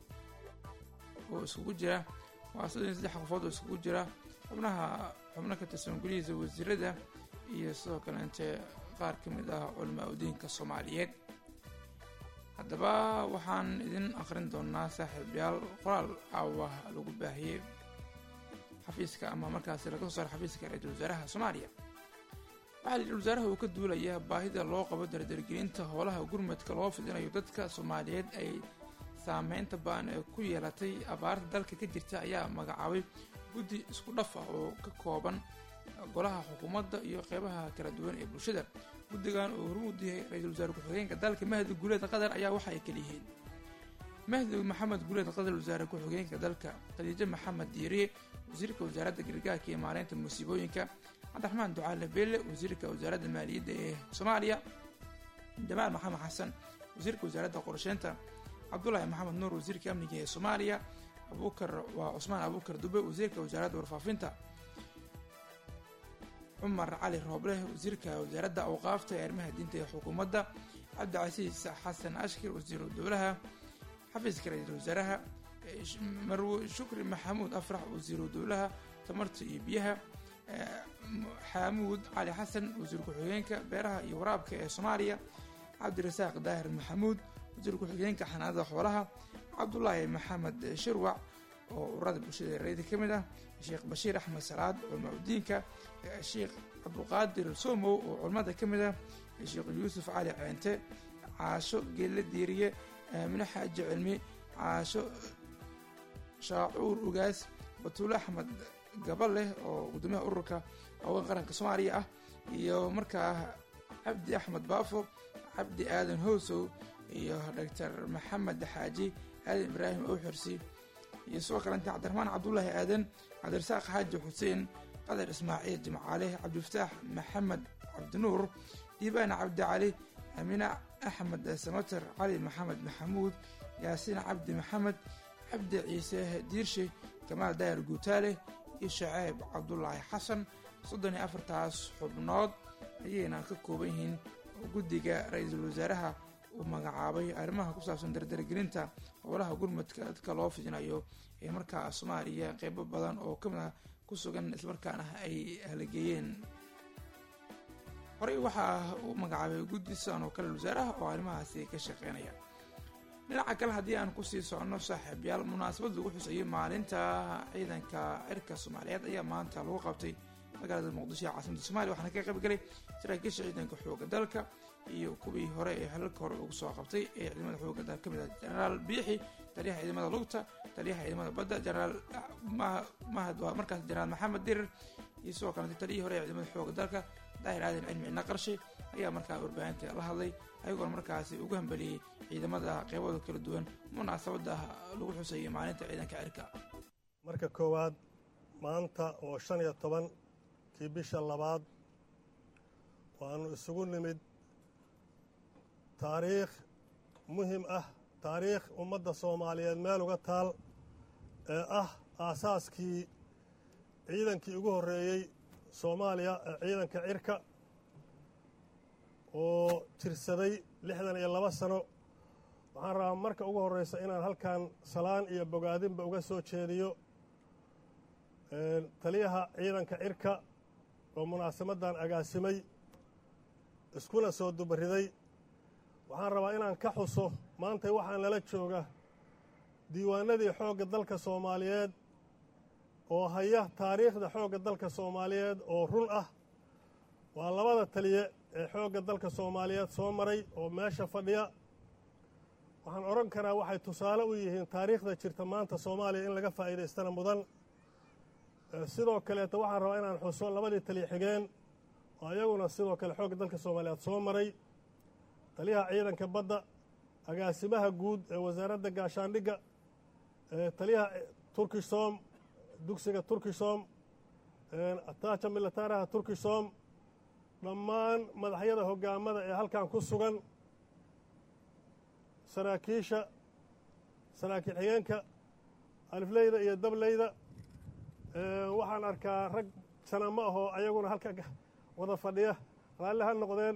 oo iskugu jira waa soddon iyo saddex qofood oo iskugu jira xubnaha xubno ka tirsan golihiisa wasiirada iyo sidoo kaleente qaar ka mid ah culamaa udiinka soomaaliyeed haddaba waxaan idin akhrin doonaa saaxiibayaal qoraal caawa lagu baahiyey xafiiska ama markaasi laga soo saaro xafiiska ra-iisul wasaaraha soomaaliya waxaa ra-isul wasaaraha uu ka duulayaa baahida loo qabo dardargelinta howlaha gurmadka loo fidinayo dadka soomaaliyeed ay saameynta baan ee ku yeelatay abaarta dalka ka jirta ayaa magacaabay guddi isku dhaf ah oo ka kooban golaha xukuumadda iyo qeybaha kala duwan ee bulshada guddigan uu hormuud yahay ra-iisul wasaare ku-xigeenka dalka mahdi guuleed qatar ayaa waxa ay kala yihiin mahdi maxamed guuleed qatar wasaare ku-xigeenka dalka khadiijo maxamed diiriye wasiirka wasaaradda gargaarka iyo maareynta musiibooyinka cabdiraxmaan ducaale beelle wasiirka wasaaradda maaliyadda ee soomaaliya jamaal maxamed xasan wasiirka wasaaradda qorsheynta cabdulaahi maxamed nuur wasiirka amniga ee soomaaliya abuukar waa cusmaan abuukar dube wasiirka wasaaradda warfaafinta cumar cali roobleh wasiirka wasaaradda awqaafta ee arrimaha diinta ee xukuumadda cabdicasiis xasan ashkir wasiiru dowlaha xafiiska ra-iisul wasaaraha marwe shukri maxamuud afrax wasiiru dowlaha tamarta iyo biyaha xaamuud cali xasan wasiir ku-xigeenka beeraha iyo waraabka ee soomaaliya cabdirasaaq daahir maxamuud wasiir ku-xigeenka xanaanada xoolaha cabdulaahi maxamed shirwac oo ururada bulshada rayda ka mid ah sheekh bashiir axmed salaad culamaa udiinka sheekh cabduqaadir somow oo culimmada ka mid ah sheekh yuusuf cali ceente caasho geelle diiriye aamine xaaji cilmi caasho shaacuur ugaas batuule axmed gabaleh oo gudoomiyaha ururka haween qaranka soomaaliya ah iyo markaa cabdi axmed baafo cabdi aadan howsow iyo doctor maxamed xaaji aadan ibraahim owxirsi iyo sidoo kalenta cabdiraxmaan cabdulaahi aadan cabdirasaaq xaaji xuseen qadar ismaaciil jimcaale cabdifataax maxamed cabdinuur diibaan cabdi cali amine axmed samater cali maxamed maxamuud yaasiin cabdi maxamed cabdi ciise diirshe kamaal daahir guutaale iyo shaceeb cabdulaahi xasan soddon iyo afartaas xubnood ayayna ka kooban yihiin guddiga ra-iisul wasaaraha uu magacaabay arrimaha ku saabsan dardargelinta howlaha gurmadka dadka loo fidinayo ee markaa soomaaliya qeybo badan oo kamid ah ku sugan islamarkaana ay halageeyeen horey waxaa uu magacaabay guddi sidan oo kale wasaaraha oo arrimahaasi ka shaqeynaya dhinaca kale haddii aan kusii soconno saaxiibyaal munaasabad lagu xusayay maalinta ciidanka cirka soomaaliyeed ayaa maanta lagu qabtay magaalada muqdisho ee caasimada somalia waxaana ka qaybgalay saraakiisha ciidanka xooga dalka iyo kuwii hore ee halalka hore ugu soo qabtay ee ciidamada xooga dalka kamid ah jenaraal biixi taliyaha ciidamada lugta taliyaha ciidamada badda jenaraal mahad waa markaas jenaraal maxamed dirir iyo sidoo kalete taliyihii hore ee ciidamada xooga dalka daahir aadan cilmi cidna qarshe ayaa markaa warbaahinta la hadlay ayagoona markaasi ugu hambeliyey ciidamada qeybada kala duwan munaasabada lagu xusayay maalinta ciidanka cirka marka koowaad maanta oo shan iyo toban kii bisha labaad waannu isugu nimid taariikh muhim ah taariikh ummadda soomaaliyeed meel uga taal ee ah aasaaskii ciidankii ugu horreeyey soomaaliya ee ciidanka cirka oo jirsaday lixdan iyo laba sano waxaan rabaa marka ugu horreysa inaan halkan salaan iyo bogaadinba uga soo jeediyo taliyaha ciidanka cirka oo munaasabadan agaasimay iskuna soo dubariday waxaan rabaa inaan ka xuso maanta waxaa nala jooga diiwaanadii xoogga dalka soomaaliyeed oo haya taariikhda xoogga dalka soomaaliyeed oo run ah waa labada taliye ee xoogga dalka soomaaliyeed soo maray oo meesha fadhiya waxaan odhan karaa waxay tusaale u yihiin taariikhda jirta maanta soomaaliya in laga faa'iidaystana mudan sidoo kaleeta waxaan rabaa inaan xuso labadii taliye xigeen oo ayaguna sidoo kale xoogga dalka soomaaliyeed soo maray taliyaha ciidanka badda agaasimaha guud ee wasaaradda gaashaandhigga taliyaha turkisom dugsiga turkisom ataaja militaaraha turkisom dhammaan madaxyada hoggaamada ee halkan ku sugan saraakiisha saraakiil xigeenka alifleyda iyo dableyda waxaan arkaa rag sana ma ahoo ayaguna halka wada fadhiya raalli ha noqdeen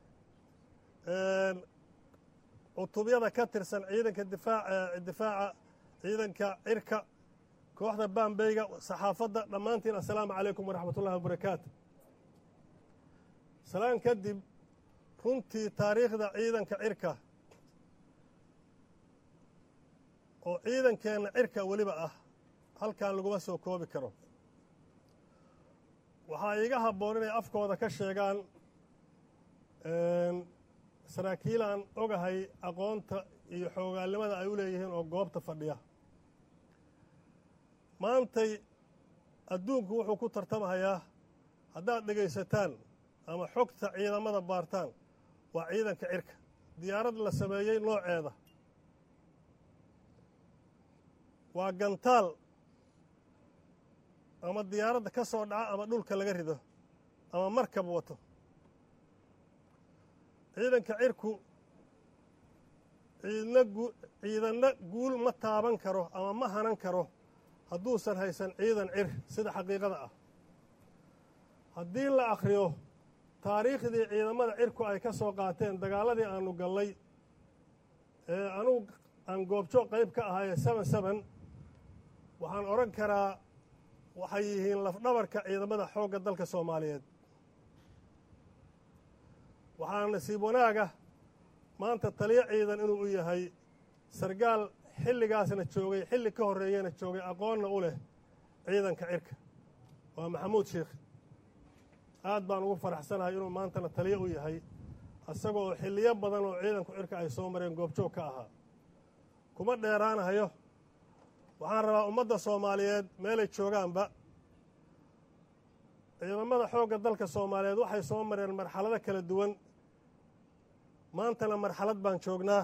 cutubyada ka tirsan ciidanka difaaca difaaca ciidanka cirka kooxda bambeyga saxaafadda dhammaantiin assalaamu calaykum waraxmat ullahi wabarakaatu salaan kadib runtii taariikhda ciidanka cirka oo ciidankeenna cirka weliba ah halkan laguma soo koobi karo waxaa iiga habboon inay afkooda ka sheegaan saraakiil aan ogahay aqoonta iyo xoogaalnimada ay u leeyihiin oo goobta fadhiya maantay adduunku wuxuu ku tartamahayaa haddaad dhegaysataan ama xogta ciidamada baartaan waa ciidanka cirka diyaarad la sameeyey nooceeda waa gantaal ama diyaaradda ka soo dhaca ama dhulka laga rido ama markab wato ciidanka cirku ciidna gu ciidanna guul ma taaban karo ama ma hanan karo hadduusan haysan ciidan cir sida xaqiiqada ah haddii la akhriyo taariikhdii ciidamada cirku ay ka soo qaateen dagaaladii aanu gallay ee anugu aan goobjoog qayb ka ahaye seben seben waxaan odhan karaa waxay yihiin lafdhabarka ciidamada xoogga dalka soomaaliyeed waxaa nasiib wanaaga maanta taliyo ciidan inuu u yahay sargaal xilligaasna joogay xilli ka horreeyana joogay aqoonna u leh ciidanka cirka waa maxamuud sheikh aad baan ugu faraxsanahay inuu maantana taliyo u yahay isagoo xilliyo badan oo ciidanku cirka ay soo mareen goobjoog ka ahaa kuma dheeraanahayo waxaan rabaa ummadda soomaaliyeed meelay joogaanba ciidamada xoogga dalka soomaaliyeed waxay soo mareen marxalado kala duwan maantana marxalad baan joognaa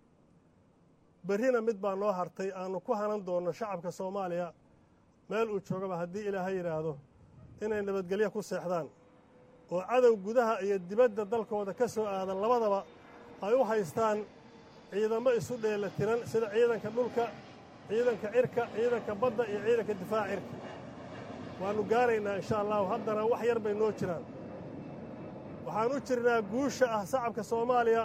berrina mid baa noo hartay aannu ku hanan doonno shacabka soomaaliya meel uu joogaba haddii ilaahay yidhaahdo inay nabadgelyo ku seexdaan oo cadow gudaha iyo dibadda dalkooda ka soo aadan labadaba ay u haystaan ciidamo isu dheela tiran sida ciidanka dhulka ciidanka cirka ciidanka badda iyo ciidanka difaaca cirka waannu gaaraynaa insha allahu haddana wax yar bay noo jiraan waxaan u jirnaa guusha ah shacabka soomaaliya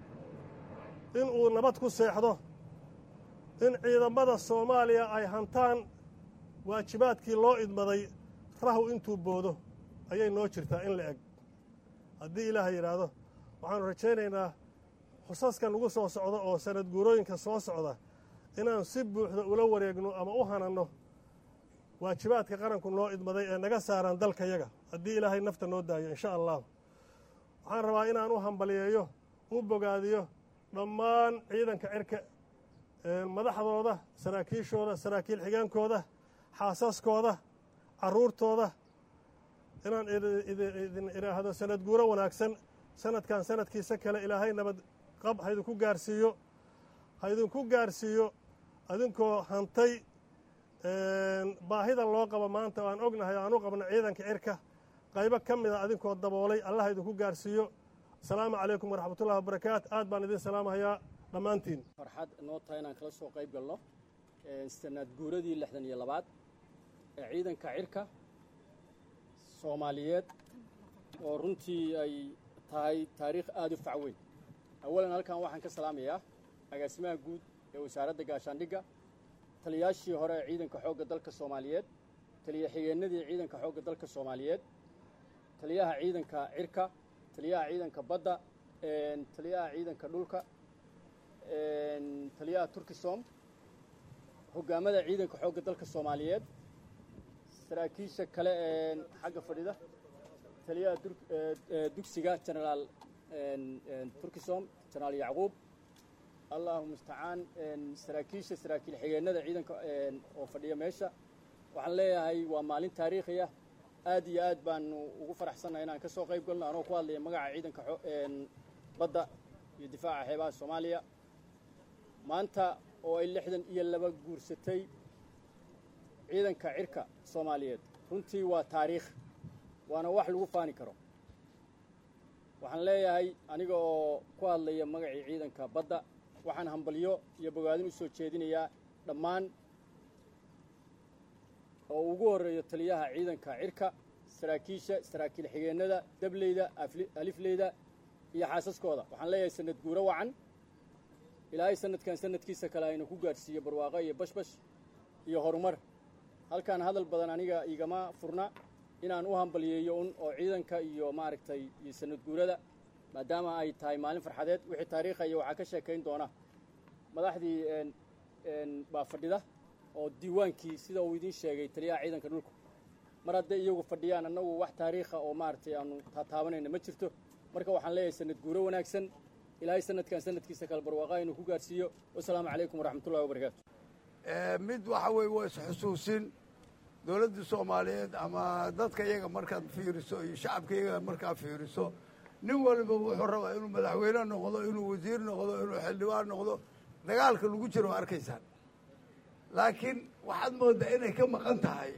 inuu nabad ku seexdo in ciidamada soomaaliya ay hantaan waajibaadkii loo idmaday rahu intuu boodo ayay noo jirtaa in la eg haddii ilaaha yidhaahdo waxaannu rajaynaynaa xusaskan ugu soo socda oo sanad guurooyinka soo socda inaan si buuxda ula wareegno ama u hananno waajibaadka qaranku noo idmaday ee naga saaraan dalkayaga haddii ilaahay nafta noo daayo insha allah waxaan rabaa inaan u hambaliyeeyo u bogaadiyo dhammaan ciidanka cirka madaxdooda saraakiishooda saraakiil xigeenkooda xaasaskooda carruurtooda inaan idin idhaahdo sanad guuro wanaagsan sanadkan sanadkiisa kale ilaahay nabad qab haydinku gaarsiiyo haydinku gaarsiiyo adinkoo hantay baahida loo qabo maanta aan ognahay aan u qabno ciidanka cirka qaybo ka mida adinkoo daboolay allah idinku gaarsiiyo asalaamu calaykum waraxmatullahi wabarakaatu aad baan idin salaamahayaa dhammaantiin farxad noo tahay inaan kala soo qayb galno sanad guuradii lixdan iyo labaad ee ciidanka cirka soomaaliyeed oo runtii ay tahay taariikh aada u fac weyn awalan halkan waxaan ka salaamayaa agaasimaha guud ee wasaaradda gaashaandhigga taliyaashii hore ee ciidanka xoogga dalka soomaaliyeed taliya xigeenadii ciidanka xoogga dalka soomaaliyeed taliyaha ciidanka cirka taliyaha ciidanka badda taliyaha ciidanka dhulka taliyaha turkisom hoggaamada ciidanka xoogga dalka soomaaliyeed saraakiisha kale ee xagga fadhida taliyaha dugsiga genaraal turkisom genaraal yacquub allahu mustacaan saraakiisha saraakiil xigeenada ciidanka oo fadhiya meesha waxaan leeyahay waa maalin taariikhiya aad iyo aad baanu ugu faraxsannahay inaan ka soo qayb galno anoo ku hadlaya magaca ciidanka badda iyo difaaca xeebaha soomaaliya maanta oo ay lixdan iyo laba guursatay ciidanka cirka soomaaliyeed runtii waa taariikh waana wax lagu faani karo waxaan leeyahay aniga oo ku hadlaya magacii ciidanka badda waxaan hambalyo iyo bogaadin u soo jeedinayaa dhammaan oo ugu horreeyo taliyaha ciidanka cirka saraakiisha saraakiil xigeenada dableyda alifleyda iyo xaasaskooda waxaan leeyahay sanad guuro wacan ilaahay sanadkan sanadkiisa kale aynu ku gaadhsiiyo barwaaqo iyo bashbash iyo horumar halkaan hadal badan aniga igama furna inaan u hambalyeeyo un oo ciidanka iyo maaragtay iyo sanad guurada maadaama ay tahay maalin farxadeed wixii taariikhaya waxaa ka sheekayn doona madaxdii baa fadhida oo diiwaankii sida uu idiin sheegay taliyaha ciidanka dhulku mar hadday iyagu fadhiyaan annagu wax taariikha oo maaragtay aanu taataabanayna ma jirto marka waxaan leeyahay sanad guuro wanaagsan ilaahay sanadkan sanadkiisa kale barwaaqa inuu ku gaarsiiyo wasalaamu calaykum waraxmatullahi wabarakaatu mid waxa weeye waa isxusuusin dowladda soomaaliyeed ama dadka iyaga markaad fiiriso iyo shacabka iyaga markaad fiiriso nin waliba wuxuu rabaa inuu madaxweyne noqdo inuu wasiir noqdo inuu xildhibaan noqdo dagaalka lagu jiro waa arkaysaan laakiin waxaad moodaa inay ka maqan tahay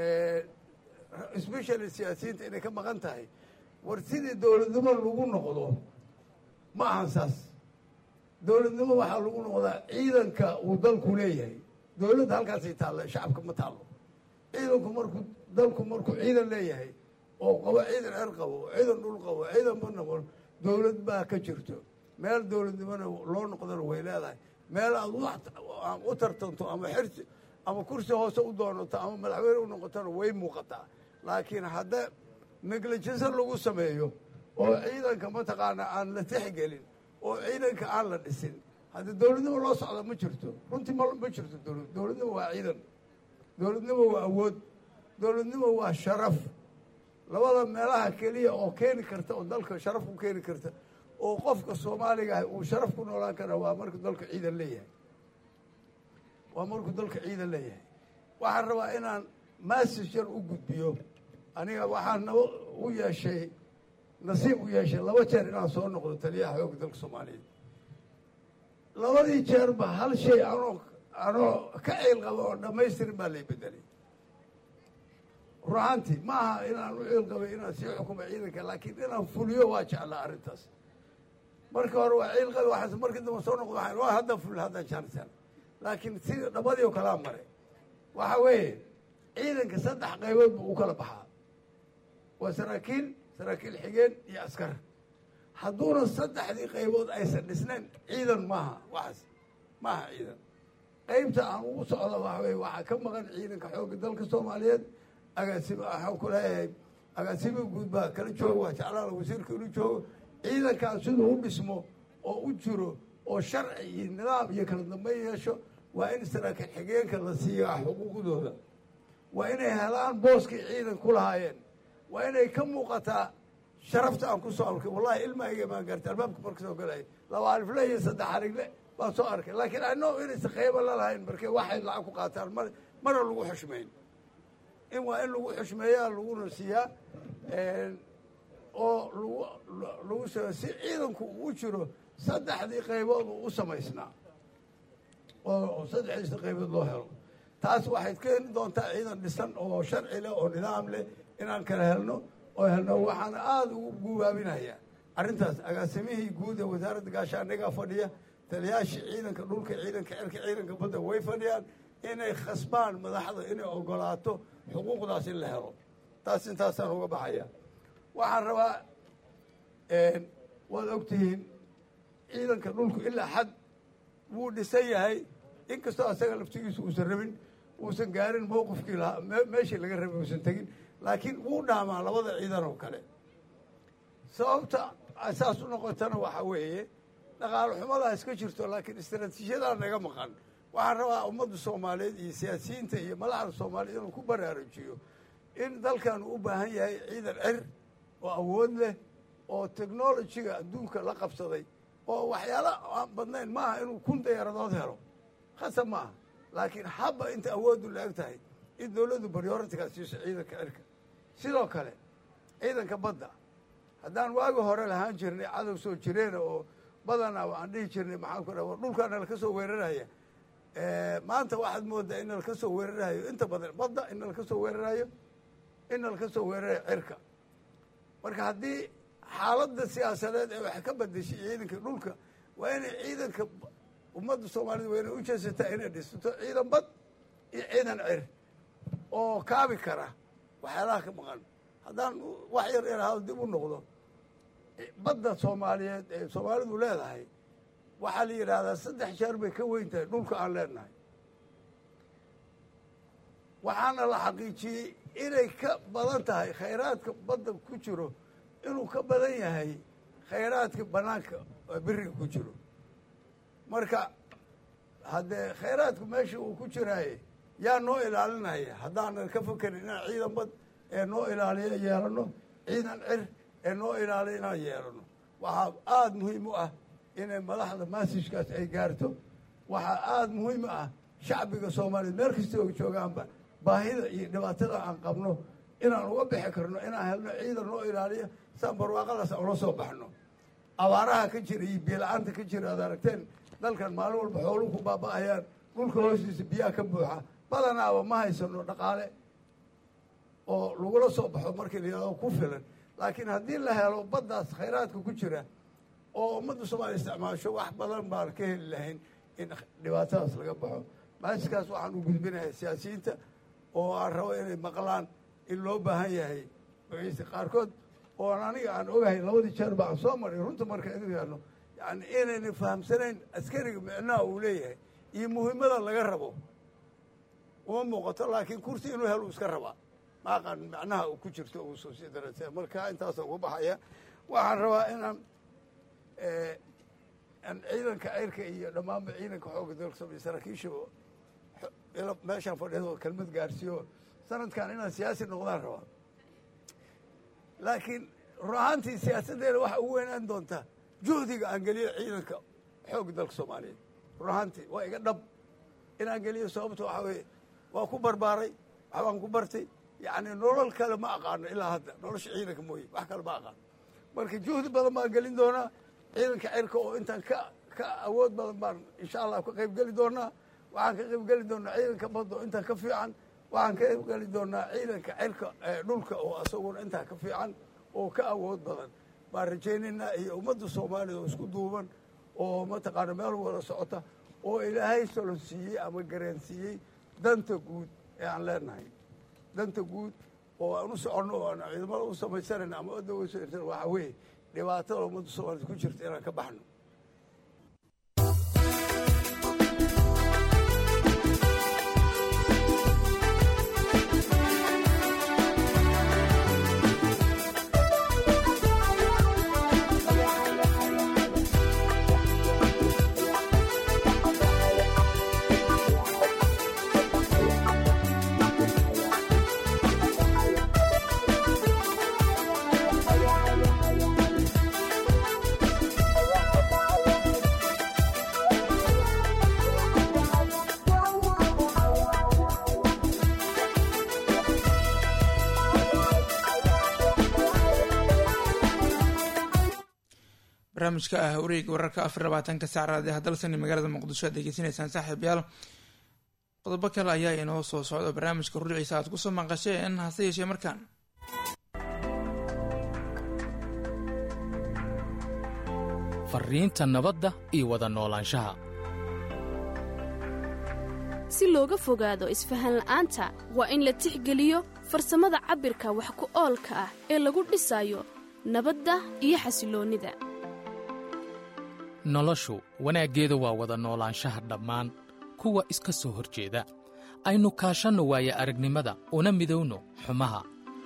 especially siyaasiyiinta inay ka maqan tahay war sidii dowladnimo lagu noqdo ma ahan saas dowladnimo waxaa lagu noqdaa ciidanka uu dalku leeyahay dowladda halkaasay taalla shacabka ma taallo ciidanku markuu dalku markuu ciidan leeyahay oo qabo ciidan cer qabo ciidan dhul qabo ciidan ma noqon dowlad baa ka jirto meel dowladnimona loo noqdona way leedahay meel aad u tartanto ama xirsi ama kursi hoose u doonato ama madaxweyne u noqotona way muuqataa laakiin hadda negligence lagu sameeyo oo ciidanka mataqaana aan la tixgelin oo ciidanka aan la dhisin hadda dowladnimo loo socda ma jirto runtii ma ma jirto dowlad dowladnimo waa ciidan dowladnimo waa awood dowladnimo waa sharaf labada meelaha keliya oo keeni karta oo dalka sharaf ku keeni karta oo qofka soomaaliga ah uu sharaf ku noolaan kara waa markuu dalka ciidan leeyahay waa markuu dalka ciidan leeyahay waxaan rabaa inaan massage yar u gudbiyo aniga waxaan naba u yeeshay nasiib u yeeshay laba jeer inaan soo noqdo taliyaha xoogga dalka soomaaliyeed labadii jeerba hal shay anoo anoo ka ciil qabo oo dhammaystirin baa lay bedelay ruaantii ma aha inaan u ciil qabay inaan sii xukumo ciidanka laakiin inaan fuliyo waa jeclaa arrintaas marka hore waa ciil qabi waxaas markii dambe soo noqdo waxaan waa hadda ful hadda jaarsan laakiin si dhabadii oo kalaa maray waxa weeye ciidanka saddex qaybood buu u kala baxaa waa saraakiil saraakiil xigeen iyo askar hadduuna saddexdii qaybood aysan dhisnayn ciidan maaha waxaas maaha ciidan qaybta aan ugu socda waxa weye waxaa ka maqan ciidanka xoogga dalka soomaaliyeed agaasima waxaan ku leeyahay agaasima guud baa kala jooga waa jeclaala wasiirka inuu joogo ciidankaan siduu u dhismo oo u jiro oo sharci iyo nidaam iyo kala dambeyn yeesho waa in saraakiil xigeenka la siiyaa xuquuqdooda waa inay helaan booskii ciidan ku lahaayeen waa inay ka muuqataa sharafta aan ku soo arkay wallahi ilmahayga baan gaartay albaabka marka soo galaya laba alifle iyo saddex arigle baan soo arkay laakiin ano inaysan qaybo la lahayn markee waxay lacag ku qaataan mar mana lagu xushmayn in waa in lagu xushmeeyaa laguna siiyaa oo lagu lagu s si ciidanku uu jiro saddexdii qaybood uu u samaysnaa oo saddexdiisa qaybood loo helo taas waxay keeni doontaa ciidan dhisan oo sharci leh oo nidaam leh inaan kala helno oo helno waxaana aada ugu guubaabinaya arrintaas agaasimihii guud ee wasaaradda gaashaandhigaa fadhiya taliyaashii ciidanka dhulka ciidanka cirka ciidanka badda way fadhiyaan inay khasbaan madaxda inay ogolaato xuquuqdaas in la helo taas intaasaan uga baxaya waxaan rabaa waad ogtihiin ciidanka dhulku ilaa xad wuu dhisan yahay inkastoo asaga laftigiisu uusan rabin uusan gaarin mowqifkii lahaa meeshii laga rabay uusan tegin laakiin wuu dhaamaa labada ciidan oo kale sababta saas u noqotana waxaa weeye dhaqaalo xumadaa iska jirto laakiin istaraatiijiyadaa naga maqan waxaan rabaa ummadda soomaaliyeed iyo siyaasiyiinta iyo madaxda soomaaliyeed inuu ku baraarujiyo in dalkan uu u baahan yahay ciidan cir oo awood leh oo technolojiga adduunka la qabsaday oo waxyaala aan badnayn maaha inuu kun dayaaradood helo khasab maaha laakiin habba inta awooddu la eg tahay in dowladdu baryoritigaa siiso ciidanka cirka sidoo kale ciidanka badda haddaan waagi hore lahaan jirnay cadow soo jireena oo badana aan dhihi jirnay maxaan ku dhaha dhulkaa nalaka soo weeraraya maanta waxaad moodaa in nalaka soo weerarayo inta badan badda in nalaka soo weerarayo in nalaka soo weerarayo cirka marka haddii xaaladda siyaasadeed ee wax ka badeshay ciidanka dhulka waa inay ciidanka ummadda soomaalida waa inay u jeesataa inay dhisato ciidan bad iyo ciidan cir oo kaabi kara waxyaalaha ka maqan haddaan wax yar yarahaado dib u noqdo badda soomaaliyeed ee soomaalidu leedahay waxaa la yidhaahdaa saddex jeer bay ka weyn tahay dhulka aan leenahay waxaana la xaqiijiyey inay ka badan tahay khayraadka badda ku jiro inuu ka badan yahay khayraadka banaanka oo beriga ku jiro marka haddee khayraadku meesha uu ku jiraaye yaa noo ilaalinaya haddaanan ka fakerin inaan ciidan bad ee noo ilaaliya yeelano ciidan cir ee noo ilaaliya inaan yeelano waxaa aada muhiim u ah inay madaxda maasijkaas ay gaarto waxaa aada muhiim u ah shacbiga soomaaliyeed meel kasta oo joogaanba baahida iyo dhibaatada aan qabno inaan uga bixi karno inaan helno ciidan noo ilaaliya saan barwaaqadaas aan ula soo baxno abaaraha ka jira iyo biyo-la-aanta ka jira ad aragteen dalkan maalin walba xooluhu ku baaba'ayaan dhulka hoostiisa biyaha ka buuxa badanaaba ma haysano dhaqaale oo lagula soo baxo markii la yidhahdo ku filan laakiin haddii la helo baddaas khayraadka ku jira oo ummadda soomaaliya isticmaasho wax badan baan ka heli lahayn in dhibaatadaas laga baxo maajiskaas waxaan u gudbinayaa siyaasiyiinta oo aan rabo inay maqlaan in loo baahan yahay magaciisa qaarkood oo aan aniga aan ogahay labadii jeer ba aan soo maray runta marka idinkaano yani inayna fahamsanayn askariga micnaha uu leeyahay iyo muhiimada laga rabo uma muuqato laakiin kursi inuu helo iska rabaa ma aqaan macnaha uu ku jirto uu soo sii darase marka intaasa uga baxaya waxaan rabaa inaan aan ciidanka ceyrka iyo dhammaanba ciidanka xoogga dalka soomaaliya saraakiisha meeshaan fadhido kelmad gaarsiiyo sanadkan inaan siyaasi noqdaan rabaa laakiin run ahaantii siyaasaddeena waxa ugu weynaan doontaa juhdiga aan geliyo ciidanka xoogga dalka soomaaliyeed run ahaantii waa iga dhab inaan geliyo sababto waxaa weeye waa ku barbaaray waxbaan ku bartay yacni nolol kale ma aqaano ilaa hadda nolosha ciidanka mooye wax kale ma aqaano marka juhdi badan baan gelin doonaa ciidanka cirka oo intaan ka ka awood badan baan insha allah ka qayb geli doonaa waxaan ka qayb geli doonaa ciidanka badda oo intaan ka fiican waxaan ka qayb geli doonaa ciidanka cirka dhulka oo isaguna intaa ka fiican oo ka awood badan baan rajaynaynaa iyo ummadda soomaalida oo isku duuban oo mataqaana meel wada socota oo ilaahay solon siiyey ama gareensiiyey danta guud ee aan leenahay danta guud oo aan u soconno oo aan ciidamada u samaysanayna ama odaweyso waxaa weeye dhibaatada ummadda soomaaliyed ku jirta inaan ka baxno barnaamijka ah wareega wararka afar labaatanka saacraad ee hadalsani magaalada muqdisho aad degeysanaysaan saaxiibayaal qodobo kale ayaa inoo soo socda barnaamijka ruriciisa aad kusoo maqasheen hase yeeshee markaan fariinta nabadda iyo wada noolaanshaha si looga fogaado isfahan la'aanta waa in la tixgeliyo farsamada cabbirka wax ku oolka ah ee lagu dhisayo nabadda iyo xasiloonnida noloshu wanaaggeeda waa wada noolaanshaha dhammaan kuwa iska soo hor jeeda aynu kaashanno waaya aragnimada una midowno xumaha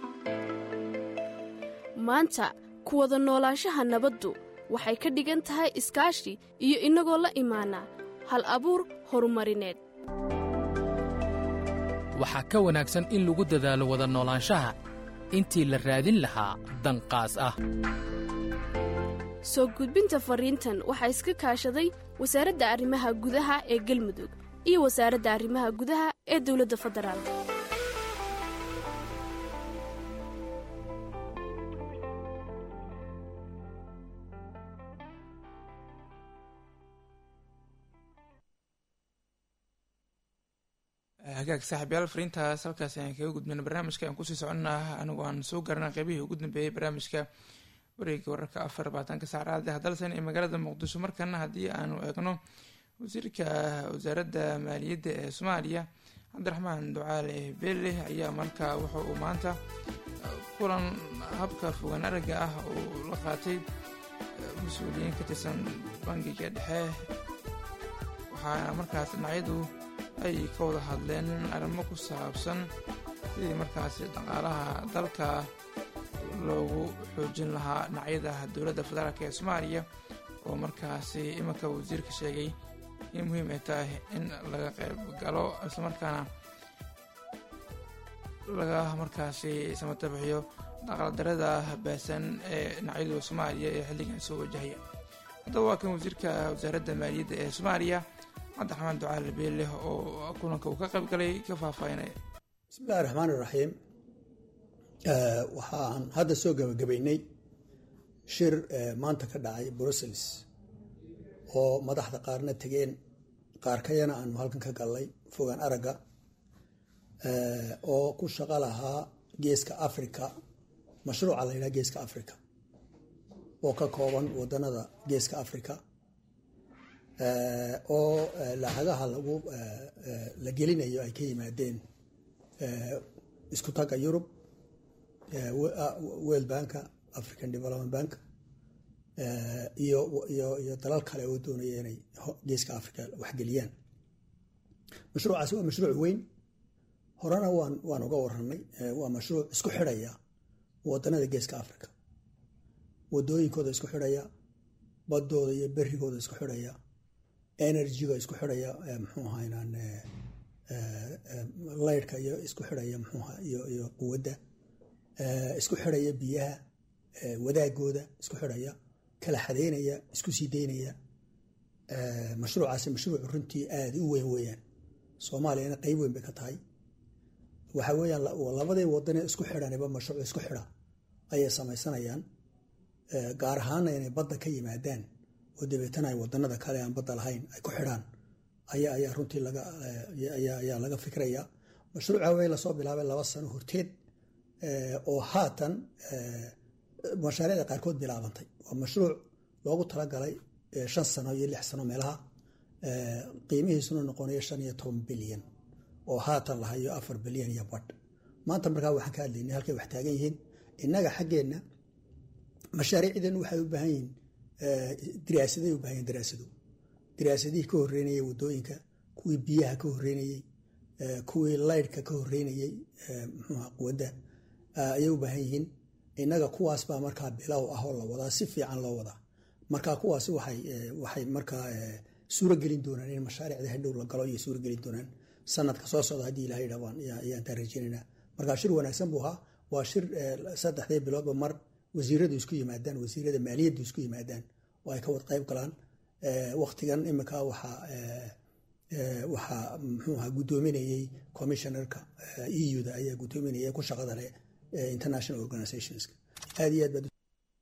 maanta ku wada noolaanshaha nabaddu waxay ka dhigan tahay iskaashi iyo innagoo la imaana hal abuur horumarineed waxaa ka wanaagsan in lagu dadaalo wada noolaanshaha intii la raadin lahaa danqaas ah soo gudbinta fariintan waxaa iska kaashaday wasaaradda arrimaha gudaha ee galmudug iyo wasaaradda arrimaha gudaha ee dowladda federaalk hagaag saaxiibyaal fariintaas halkaas ayaan kaga gudbayna barnaamijka aan kusii soconnaa anigu aan soo garana qeybihii ugu dambeeyey barnaamijka wareega wararka afar labaatanka saacraad ee hadalsan ee magaalada muqdisho markana haddii aanu eegno wasiirka wasaaradda maaliyadda ee soomaaliya cabdiraxmaan ducaale beelle ayaa markaa wuxa uu maanta kulan habka fogaan aragga ah uu la qaatay mas-uuliyiin ka tirsan bangiga dhexe waxaana markaas dhinacyadu ay ka wada hadleen arrimo ku saabsan sidii markaasi dhaqaalaha dalka loogu xoojin lahaa dhinacyada dowladda federaalk ee soomaaliya oo markaasi iminka wasiirka sheegay in muhiim ay tahay in laga qayb galo islamarkaana laga markaasi samatabixiyo dhaqaldarada baasan ee dhinacyadu soomaaliya ee xilligan soo wajahaya haddaba waa kan wasiirka wasaaradda maaliyadda ee soomaaliya cabdiraxmaan ducaal beeleh oo kulanka uu ka qayb galay ka faahfaahinaya bismillahi raxmaani raxiim waxaan hadda soo gabagabaynay shir maanta ka dhacay brussels oo madaxda qaarna tegeen qaar kayana aanu halkan ka gallay fogaan aragga oo ku shaqo lahaa geeska africa mashruuca la yidhaha geeska africa oo ka kooban wadanada geeska africa oo lacagaha lagu la gelinayo ay ka yimaadeen isku tagga yurub world banka african development bank iyo iyo iyo dalal kale oo doonaya inay geeska africa waxgeliyaan mashruucaasi waa mashruuc weyn horena waan waan uga waranay waa mashruuc isku xidhaya wadanada geeska africa wadooyinkooda isku xidhaya badooda iyo berigooda isku xidhaya energyga isku xidhaya muxuu ahaynaan laydhka iyo isku xidhaya muxuuha iyo iyo quwadda isku xidhaya biyaha wadaagooda isku xidhaya kala xadeynaya isku sii deynaya mashruucaasi mashruuc runtii aada u weyn weeyaan soomaaliyana qeyb weyn bay ka tahay waxa weeyaan labadii wadanee isku xidhaniba mashruuc isku xidha ayay samaysanayaan gaar ahaana inay badda ka yimaadaan oo dabeetana ay wadanada kale aan badda lahayn ay ku xidhaan ayaa ayaa runtii laga ayaa laga fikraya mashruuca wey lasoo bilaabay laba sano horteed oo haatan mashaariicda qaarkood bilaabantay waa mashruuc loogu talagalay shan sano iyo lix sano meelaha qiimihiisuna noqonayo shan iyo toban bilyan oo haatan lahayo afar bilyan iyo badh maanta markaa waxaan ka hadlaynay halkay wax taagan yihiin innaga xaggeenna mashaariicdan waxay u baahan yihiin diraasaday u baahan yihin daraasado diraasadihii ka horreynayay wadooyinka kuwii biyaha ka horreynayey kuwii laydhka ka horreynayey muxuuha quwadda ayay u baahan yihiin innaga kuwaas baa markaa bilow ah oo la wadaa si fiican loo wadaa marka kuwaasi waxay waxay markaa suuro gelin doonaan in mashaariicda hadhow la galo iyo suuro gelin doonaan sanadka soo socda haddii ilahay dhabaan ayaan taa rajeynaynaa marka shir wanaagsan buu ahaa waa shir saddexdii biloodba mar wasiiradu isku yimaadaan wasiirada maaliyaddu isku yimaadaan oo ay ka wad qayb galaan waktigan imika waxaa waxaa muxuu ahaa guddoominayey commissionerka eu da ayaa guddoominaya ku shaqada leh international organizationska aad iyo aad baad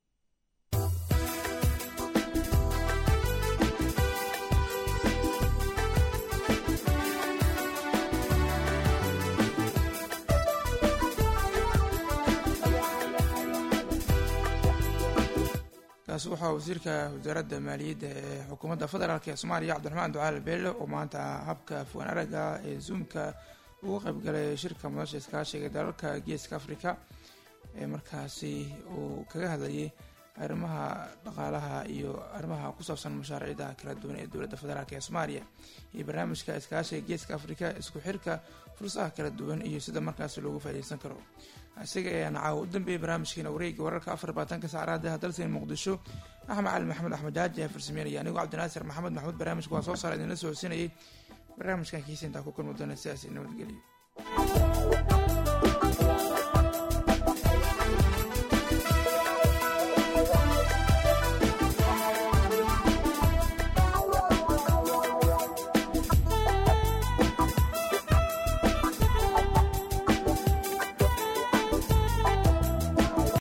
kaasi waxaa wasiirka wasaaradda maaliyadda ee xukuumadda federaalk ee soomaaliya cabdiraxmaan ducaal beelle oo maanta habka fuwan aragga ee zoomka uga qaybgalay shirka madasha iskaashiga dalalka geeska africa ee markaasi uu kaga hadlayay arrimaha dhaqaalaha iyo arrimaha ku saabsan mashaariicda kala duwan ee dowladda federaalk ee soomaaliya iyo barnaamijka iskaashiga geeska africa isku xirka fursaha kala duwan iyo sida markaasi loogu faaideysan karo isaga ayaan caawa u dambeeyay barnaamijkiina wareega wararka afar labaatanka saacraada dalseen muqdisho axmed cali maxamed axmed jaaji ee farsameynaya anigoo cabdinaasir maxamed maxmuud barnaamijka waa soo saara idinla socodsiinayay barnaamijkan kiisa intaa ku kulmi doona sidaas nabadgelyo